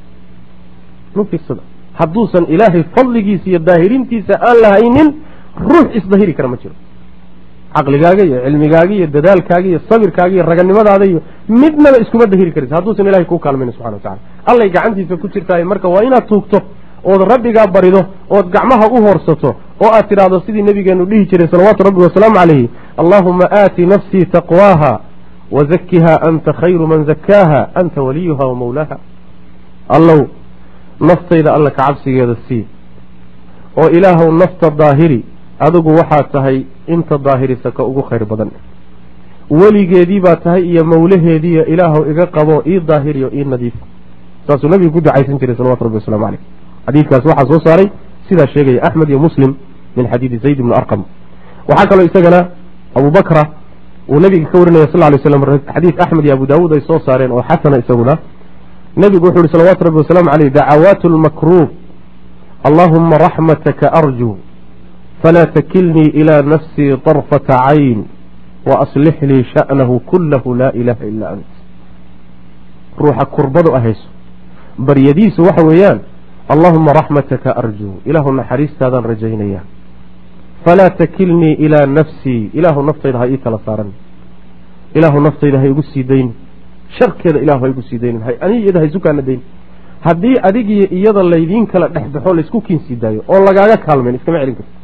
[SPEAKER 1] hadduusan ilaahay fadligiisa iyo daahirintiisa aan lahaynin ruux isdahiri kara ma jiro caqligaaga iyo cilmigaaga iyo dadaalkaaga iyo sabirkaaga iyo raganimadaada iyo midnaba iskuma dahiri karaysa hadduusan ilahay kuu kaalmayna subxana wa tacala allay gacantiisa ku jirtaay marka waa inaad tuugto ood rabbigaa barido ood gacmaha u hoorsato oo aad tidhaahdo sidii nabigeenu dhihi jiray salawaatu rabbi wasalaamu calayhi allaahuma aati nafsii taqwaaha wazakiha anta khayru man zakaaha anta waliyuha wa mawlaaha allow naftayda alla ka cabsigeeda sii oo ilaahow nafta daahiri adigu waxaad tahay inta daahirisa ka ugu khayr badan weligeedii baa tahay iyo mawlaheediiyo ilaahow iga qabo ii daahiriyo ii nadiif saasuu nabigu ku ducaysan jiray salawatu rabbi waslamu caleyh xadiidkaas waxaa soo saaray sidaa sheegaya axmed iyo muslim min xadiidi zayd ibni arqam waxaa kaloo isagana abu bakra uu nabiga ka warinaya sal lay slam xadiid axmed iyo abu daawuud ay soo saareen oo xasana isaguna nebigu wuxu uhi salawatu rabbi wasalaamu caleyh dacawaatu lmakruub allahuma raxmataka arjuu falaa takilnii ilaa nafsii طarfata cayn waaslix lii sha'nahu kulahu laa ilaha ilaa ant ruuxa kurbadu ahayso baryadiisu waxa weeyaan allahuma raxmataka arjuu ilaahu naxariistaadaan rajaynaya falaa takilnii ilaa nafsii ilaahu naftayda ha ii kala saaran ilaahu naftayda ha igu sii dayni sharkeeda ilahu haygu sii daynin ani iyada haysu kaana daynin haddii adigiyo iyada laydiin kala dhexbaxo laysku kiinsii daayo oo lagaaga kaalmayn iskama celin karto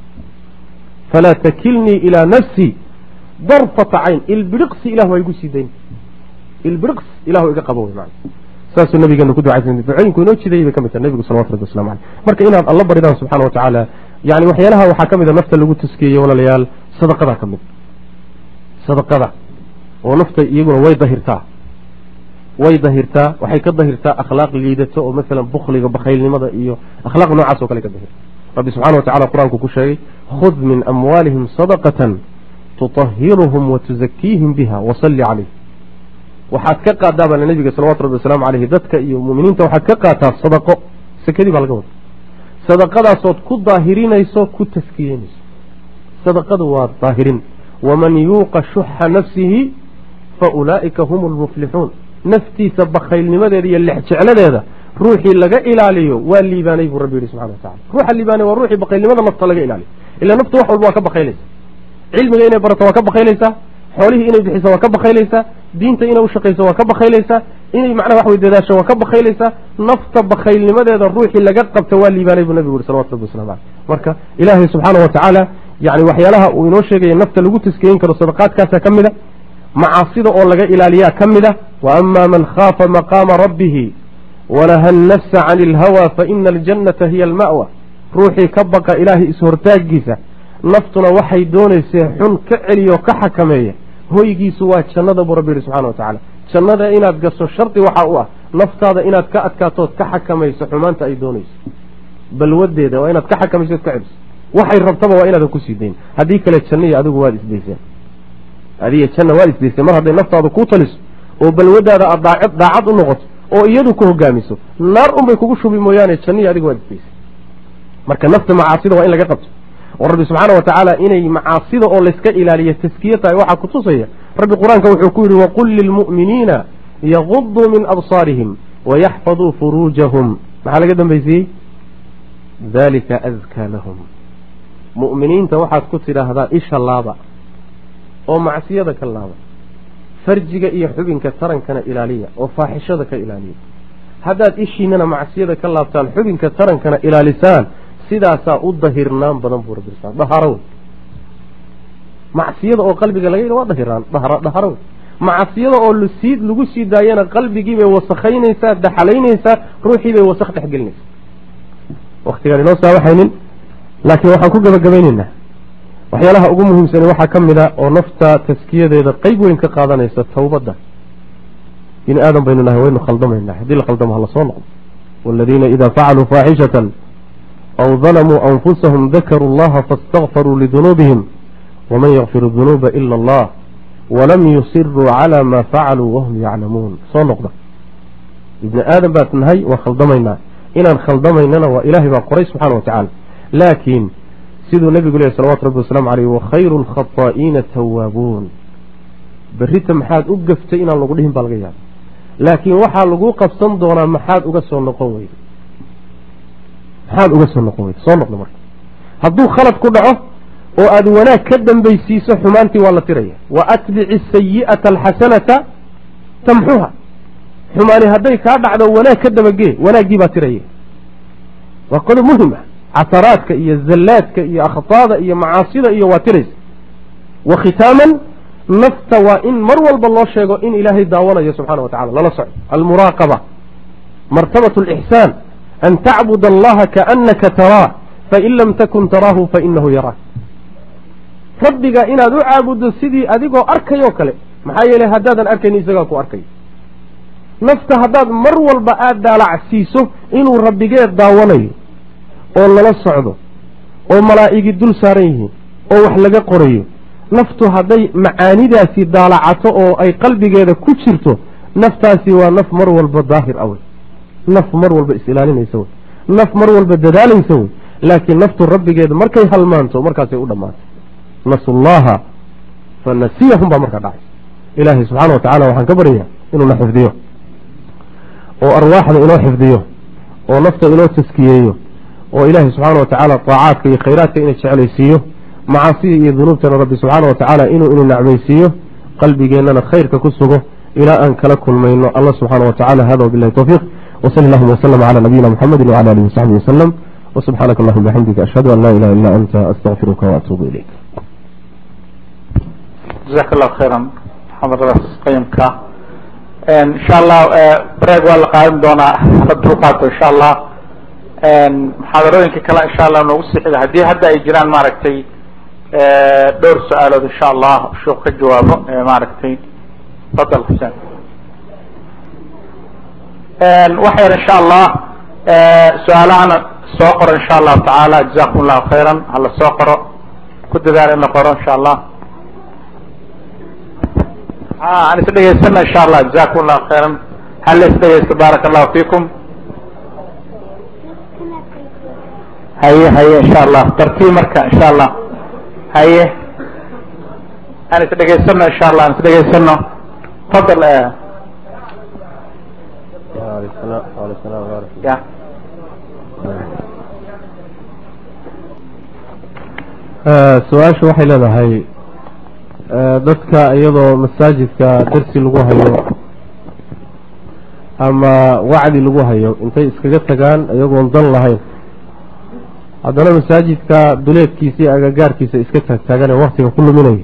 [SPEAKER 1] falaa takilnii ilaa nafsii darfata cayn ilbiriqsi ilahu haygu sii daynin ilbiriqs ilahu iga qabo wey maana saasuu nabigeena ku ducaysan ducooyinku inoo jidayay bay ka mid tahay nabigu salawatu rabbi waslamu caleyh marka inaad alla baridaan subxana wa tacaala yani waxyaalaha waxaa ka mid a nafta lagu taskiyeeye walaalayaal sadaqadaa ka mid sadaqada oo nafta iyaguna way dahirtaa way dahirtaa waxay ka dahirtaa akhlaaq liidato oo masalan bukliga bakhaylnimada iyo akhlaaq noocaas o kale ka dahirta rabbi subxana wa tacala qur-aanku ku sheegay khud min amwaalihim sadaqatan tutahiruhum wa tuzakiihim biha wasalli calayh waxaad ka qaadaa baa nabiga salawatu rabbi wasalaamu caleyhi dadka iyo muminiinta waxaad ka qaataa sadaqo sekadii baa laga wada sadaqadaasood ku daahirinayso ku taskiyeynayso sadaqadu waa daahirin waman yuuqa shuxa nafsihi fa ulaa'ika hum lmuflixuun naftiisa bakhaylnimadeeda iyo lexjecladeeda ruuxii laga ilaaliyo waa liibaanay buu rabbi yihi subxana watacala ruuxa liibaanay waa ruuxii bakhaylnimada nafta laga ilaaliyo ila naftu wax walba waa ka bakaylaysa cilmiga inay barato waa ka bakaylaysaa xoolihii inay bixiso waa ka bakaylaysaa diinta inay ushaqayso waa ka bakaylaysaa inay macnaha wax wey dadaasho waa ka bakaylaysaa nafta bakhaylnimadeeda ruuxii laga qabta waa liibaanay buu nabigu yihi salawatu rabbi waslamu caleyh marka ilaahay subxaana wa tacaala yani waxyaalaha uu inoo sheegaya nafta lagu taskeyin karo sadaqaadkaasa ka mid a macaasida oo laga ilaaliyaa ka mid a wa ama man khaafa maqaama rabbihi wanaha annafsa cani ilhawa faina aljannata hiya alma'wa ruuxii ka baqa ilaahay is-hortaagiisa naftuna waxay doonaysee xun ka celiyo ka xakameeya hoygiisu waa jannada buu rabbi yihi subxana wa tacala jannada inaad gasho shardi waxaa u ah naftaada inaad ka adkaatood ka xakamayso xumaanta ay doonayso balwadeeda waa inaad ka xakamayso od ka celiso waxay rabtaba waa inaadan kusii dayn haddii kale janniya adigu waad isdayseen adiga janna waad isdayseen mar hadday naftaadu kuu taliso oo balwadaada aad daacad daacad u noqoto oo iyadu ku hogaamiso naar unbay kugu shubi mooyaane janniya adigu waad isdayseen marka nafta macaasida waa in laga qabto oo rabbi subxaana wa tacaala inay macaasida oo layska ilaaliyo taskiye tahay waxaa kutusaya rabbi qur-aanka wuxuu ku yidhi waqul lilmu'miniina yaguduu min absaarihim wayaxfaduu furuujahum maxaa laga dambaysiiyey dalika adkaa lahum mu'miniinta waxaad ku tidhaahdaa isha laaba oo macsiyada ka laaba farjiga iyo xubinka tarankana ilaaliya oo faaxishada ka ilaaliya haddaad ishiinana macsiyada ka laabtaan xubinka tarankana ilaalisaan sidaasaa u dahirnaan badan buu rabbi dhaharo wey macsiyada oo qalbiga laga yidhi waa dahirnaan dhaharo wey macsiyada oo lusii lagu sii daayana qalbigiibay wasakhaynaysaa daxalaynaysaa ruuxiibay wasakh dhexgelinaysaa waktigaan inoo saabaxaynin laakiin waxaan ku gabagabaynaynaa waxyaalaha ugu muhiimsani waxaa ka mid a oo nafta taskiyadeeda qeyb weyn ka qaadanaysa towbadda bini aadan baynu nahay waynu khaldamaynaa haddii la khaldamo hala soo noqdo waaladiina idaa facaluu faaxishatan aw dalamuu anfusahum dakaruu allaha faاstakfaruu lidunuubihim waman yakfiru dunuuba ila allah walam yusiruu calaa maa facaluu wahum yaclamuun soo noqda ibni aadan baad nahay waa khaldamaynaa inaan khaldamaynana waa ilaahay baa qoray subxaana wa tacaala laakiin siduu nebigu lehy salawatu rabbi wasalaamu caleyh wakhayru alkhataa'iina tawaabuun berrita maxaad u gaftay inaan lagu dhihin baa laga yaaba laakiin waxaa lagu qabsan doonaa maxaad uga soo noqon weyda maxaad uga soo noqon weyda soo noqda marka hadduu khalad ku dhaco oo aad wanaag ka dambaysiiso xumaantii waa la tiraya wa atbici asayi'ata alxasanata tamxuha xumaani hadday kaa dhacdo wanaag ka dabagee wanaaggii baa tiraya waa qodob muhim ah casaraadka iyo zallaadka iyo akhtaada iyo macaasida iyo waa tiraysa wa khitaaman nafta waa in mar walba loo sheego in ilaahay daawanayo subxana wa tacala lala soco almuraaqaba martabat alixsaan an tacbud allaha kaanaka taraa fain lam takun taraahu fainahu yaraak rabbiga inaad u caabuddo sidii adigoo arkayoo kale maxaa yeeley haddaadan arkayn isagaa ku arkayo nafta haddaad mar walba aada daalacsiiso inuu rabbigeed daawanayo oo lala socdo oo malaa'igi dul saaran yihiin oo wax laga qorayo naftu hadday macaanidaasi daalacato oo ay qalbigeeda ku jirto naftaasi waa naf mar walba daahir a wey naf mar walba is-ilaalinaysa wey naf mar walba dadaalaysa wey laakiin naftu rabbigeeda markay halmaanto markaasay u dhammaatay nasullaha fa nasiyahum baa markaa dhacay ilaahay subxaana wa tacala waxaan ka baryayaa inuuna xifdiyo oo arwaaxda inoo xifdiyo oo nafta inoo taskiyeeyo oo ilaahay subxaana wa tacaala daacaadka iyo khayraadka ina jeclaysiiyo macaasida iyo dunuubtana rabbi subxaana wa tacaala inuu inu nacmaysiiyo qalbigeennana khayrka ku sugo ilaa aan kala kulmayno alla subxaana wa tacala hada wabilahi towfiiq wsali allahuma wslm cala nabiyina mxamedi wcala alihi wasaxbihi waslem wsubxaanaka allahuma bixamdika ashhadu an laa ilaha illa anta astaqfiruka waatuubu ilayk
[SPEAKER 2] jazaaka allahu khayran xadaradaas qayimka insha allah breeg waa la qaadan doonaa hala dulqaato insha allah muxaadarooyinka kale insha allah noogu sii xiga haddii hadda ay jiraan maaragtay dhowr su-aalood insha allah sheekh ka jawaabo maaragtay fadal xuseen waxa yar insha allah su-aalahana soo qoro insha allahu tacaala jazakum allahu khayran hala soo qoro ku dadaal in la qoro insha allah aan is dhegeysana insha allah jazakum allahu khayran hala is dhegeysto baaraka allahu fiikum haye haye insha allah tartiib marka insha allah haye aan is dhegeysano insha allah aan is dhegeysano fadal ya
[SPEAKER 1] su-aashu waxay leedahay dadka iyadoo masaajidka darsi lagu hayo ama wacdi lagu hayo intay iskaga tagaan iyagoon dan lahayn haddana masaajidka duleedkiisa iyo agagaarkiisa iska taagtaagan ee waktiga ku luminayo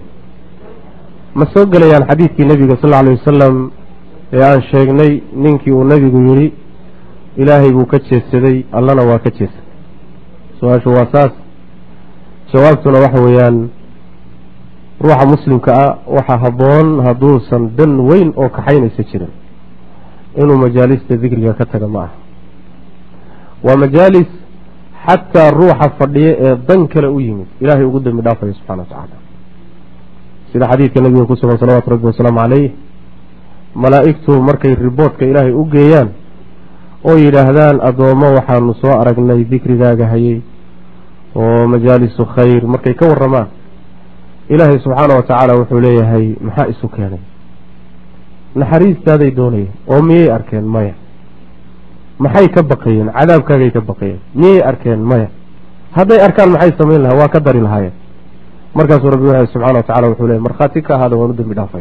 [SPEAKER 1] ma soo gelayaan xadiidkii nebiga sal lla alay wasalam ee aan sheegnay ninkii uu nebigu yidhi ilaahay buu ka jeedsaday allana waa ka jeedsaday su-aashu waa saas jawaabtuna waxa weeyaan ruuxa muslimka ah waxaa habboon hadduusan dan weyn oo kaxaynaysa jirin inuu majaalista dikriga ka taga ma aha waa majaalis xataa ruuxa fadhiya ee dan kale u yimid ilaahay ugu dembi dhaafaya subxana wa tacaala sida xadiidka nabiga ku sugan salawatu rabbi wasalaamu caleyh malaa'igtu markay riboodka ilaahay u geeyaan oo yidhaahdaan addoommo waxaanu soo aragnay dikrigaaga hayay oo majaalisu khayr markay ka warramaan ilaahay subxaana wa tacaala wuxuu leeyahay maxaa isu keenay naxariistaaday doonayeen oo miyay arkeen maya maxay ka baqayeen cadaabkaagay ka baqayeen miyay arkeen maya hadday arkaan maxay samayn lahaa waa ka dari lahaayeen markaasuu rabbi wuxu subxana wa tacala wuxuu leeyahy markhaati ka ahaada waan u dembi dhaafay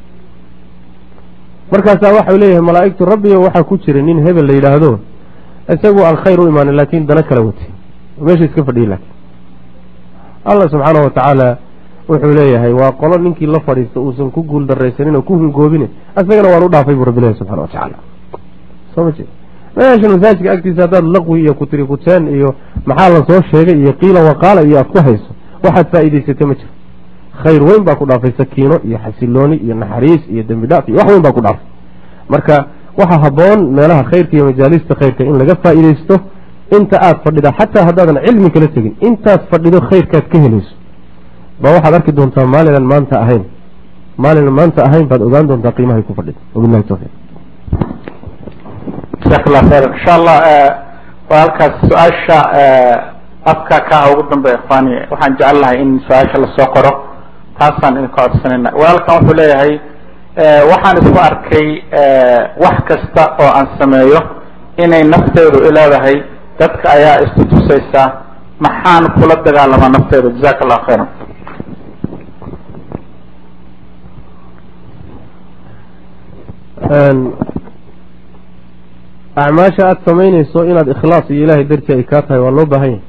[SPEAKER 1] markaasaa waxau leeyahay malaa'igtu rabbiyo waxaa ku jira nin hebel la yidhaahdo isagu aan khayr u imaanin laakiin dana kala watay meesha iska fadhiyay laakiin allah subxaana wa tacaala wuxuu leeyahay waa qolo ninkii la fadhiista uusan ku guul daraysanin oo ku hungoobine isagana waan u dhaafay buu rabbi ilahi subxana wa tacaala soo ma jeed meesha masaajidka agtiisa haddaad laqwi iyo kutiri kuteen iyo maxaa la soo sheegay iyo qiila waqaala iyo aad ku hayso waxaad faa'iidaysatay ma jiro khayr weyn baa ku dhaafay sakiino iyo xasilooni iyo naxariis iyo dembi dhaaf iyo wax weyn baa ku dhaafay marka waxaa habboon meelaha khayrka iyo majaalista khayrka in laga faa'iidaysto inta aad fadhida xataa haddaadan cilmi kala tegin intaad fadhido khayrkaad ka helayso ba waxaad arki doontaa maalinan maanta ahayn maalinan maanta ahayn baad ogaan doontaa qiimahay ku fadhida wabilahi tawfiiq
[SPEAKER 2] jazaak allah khayran insha allah waa halkaas su-aasha afka ka ah ugu dambeya ikhwaani waxaan jecel lahay in su-aasha lasoo qoro taasaan idinka codsanayna walaalkan wuxuu leeyahay waxaan isku arkay wax kasta oo aan sameeyo inay nafteedu ileedahay dadka ayaa istutusaysa maxaan kula dagaalamaa nafteedu jazaak allah khayran
[SPEAKER 1] acmaasha aada samaynayso inaad ikhlaas iyo ilaahay dartii ay kaa tahay waa loo baahan yahay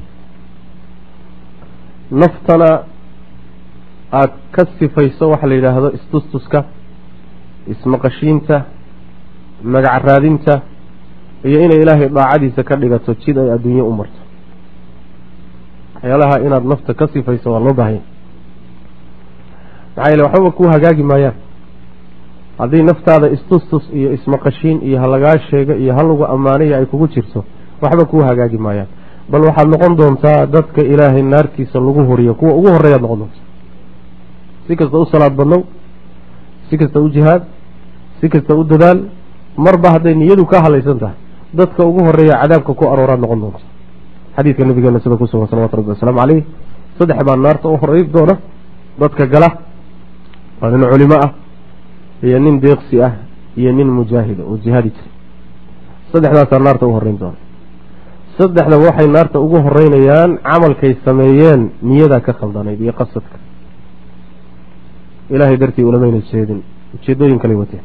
[SPEAKER 1] naftana aada ka sifayso waxa la yidhaahdo istustuska ismaqashiinta magac raadinta iyo inay ilaahay daacadiisa ka dhigato jid ay adduunye u marto waxyaalaha inaad nafta ka sifayso waa loo baahan yahay maxaa yeele waxbaba kuu hagaagi maayaan haddii naftaada istustus iyo ismaqashiin iyo halagaa sheego iyo halagu ammaanaya ay kugu jirto waxba kuu hagaagi maayaan bal waxaad noqon doontaa dadka ilaahay naartiisa lagu horiyo kuwa ugu horreeyaad noqon doonta si kasta u salaad badnow si kasta u jihaad si kasta u dadaal marba hadday niyadu ka halaysan tahay dadka ugu horeeya cadaabka ku arooraad noqon doonta xadiidka nabigeena sida ku sugan salawatu rabbi wasalaamu caleyh saddex baa naarta u horey doona dadka gala waa nin culimo ah iyo nin deeqsi ah iyo nin mujaahida oo jihaadi jiray saddexdaasaa naarta u horeyn doona saddexda waxay naarta ugu horeynayaan camalkay sameeyeen niyadaa ka khaldanayd iyo qasadka ilaahay dartii ulamayna jeedin ujeedooyin kale wateen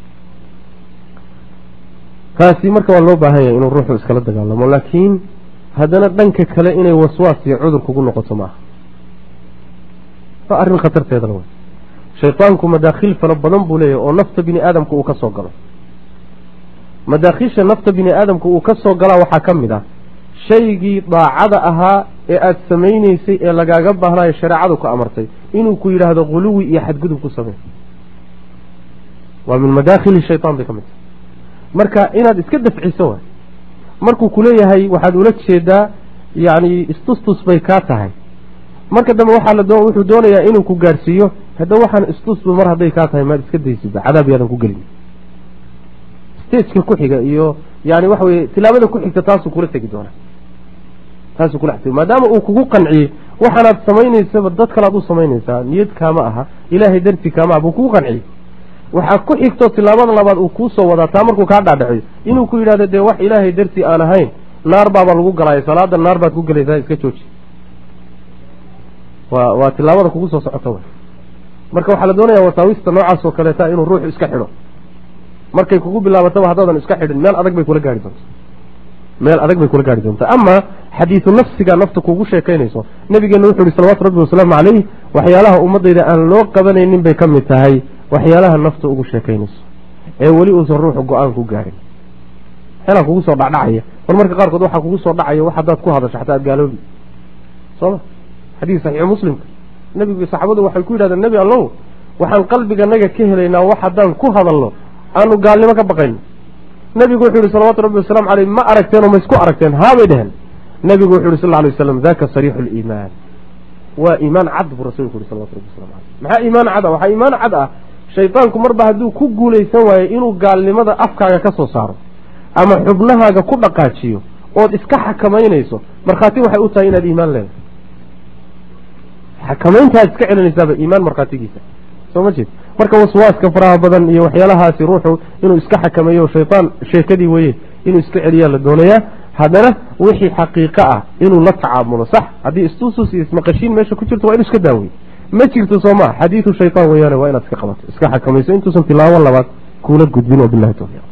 [SPEAKER 1] kaasi marka waa loo baahan yahay inuu ruuxu iskala dagaalamo laakiin haddana dhanka kale inay waswaas iyo cudur kugu noqoto maaha waa arrin khatarteedana wey shaydaanku madaakhil fara badan buu leeyahay oo nafta bini aadamka uu ka soo galo madaakiisha nafta bini aadamka uu ka soo galaa waxaa ka mid ah shaygii daacada ahaa ee aada samayneysay ee lagaaga baahnayo shareecadu ku amartay inuu ku yidhaahdo khuluwi iyo xadgudub ku samey waa min madaakhili shaytaan bay ka mid tahay marka inaad iska dafciso waay markuu kuleeyahay waxaad ula jeedaa yacni istustus bay kaa tahay marka dambe waxaa la doo wuxuu doonayaa inuu ku gaadhsiiyo hadda waxaan istusba mar hadday kaa tahay maad iska daysidba cadaab yaadan ku gelin stageka ku xiga iyo yani waxa weye tilaabada ku xigta taasuu kula tegi doonaa taasuu kula tegi maadaama uu kugu qanciyey waxaanaad samaynaysaba dad kalaad u samaynaysaa niyad kaama aha ilaahay darti kaama aha buu kugu qanciyey waxaa ku xigto tilaabada labaad uu kuu soo wadaa taa markuu kaa dhaadhaciyo inuu ku yidhahdo dee wax ilaahay dartii aan ahayn naar baaba lagu galaayo salaada naar baad ku gelaysaa iska jooji waa waa tilaabada kugu soo socota wey marka waxaa la doonaya wasaawista noocaas oo kaleeta inuu ruuxu iska xidho markay kugu bilaabataba haddaadan iska xidhin meel adag bay kula gaari doontaa meel adag bay kula gaari doontaa ama xadiidu nafsiga nafta kugu sheekaynayso nabigeena wuxu uhi salawatu rabbi wasalaamu caleyh waxyaalaha ummadayda aan loo qabanaynin bay ka mid tahay waxyaalaha nafta ugu sheekaynayso ee weli uusan ruuxu go-aan ku gaarin waxyaalaha kugu soo dhacdhacaya mar marka qaarkood waxaa kugu soo dhacaya wax haddaad ku hadasho xataa aad gaaloobi sooma xadiis saxiixu muslimka nebigu saxaabadu waxay ku yidhahdeen nebi allow waxaan qalbiganaga ka helaynaa wax haddaan ku hadalno aanu gaalnimo ka baqayno nebigu wuxuu yihi salawatu rabbi wasalaamu caleyh ma aragteen oo ma isku aragteen haabay dheheen nebigu wuxu yihi sal lla lay waslam daka sariixu liimaan waa iimaan cad buu rasulku yihi salawatu rabbi waslamu caleyh maxaa iimaan cad ah waxaa iimaan cad ah shaydaanku marba hadduu ku guulaysan waayo inuu gaalnimada afkaaga ka soo saaro ama xubnahaaga ku dhaqaajiyo ood iska xakamaynayso markhaati waxay u tahay inaad iimaan leedahay xakamayntaad iska celinaysaaba iimaan markhaatigiisa soo ma jeed marka waswaaska faraha badan iyo waxyaalahaasi ruuxu inuu iska xakameeyo shaytaan sheekadii weye inuu iska celiyaa la doonayaa haddana wixii xaqiiqo ah inuu la tacaamulo sax haddii istusus iyo ismaqashiin meesha ku jirto waa inu iska daawey ma jirto soo maa xadiidu shaytaan weyaane waa inaad iska qabato iska xakamayso intuusan tilaabo labaad kuula gudbin wabilahi tawfiiq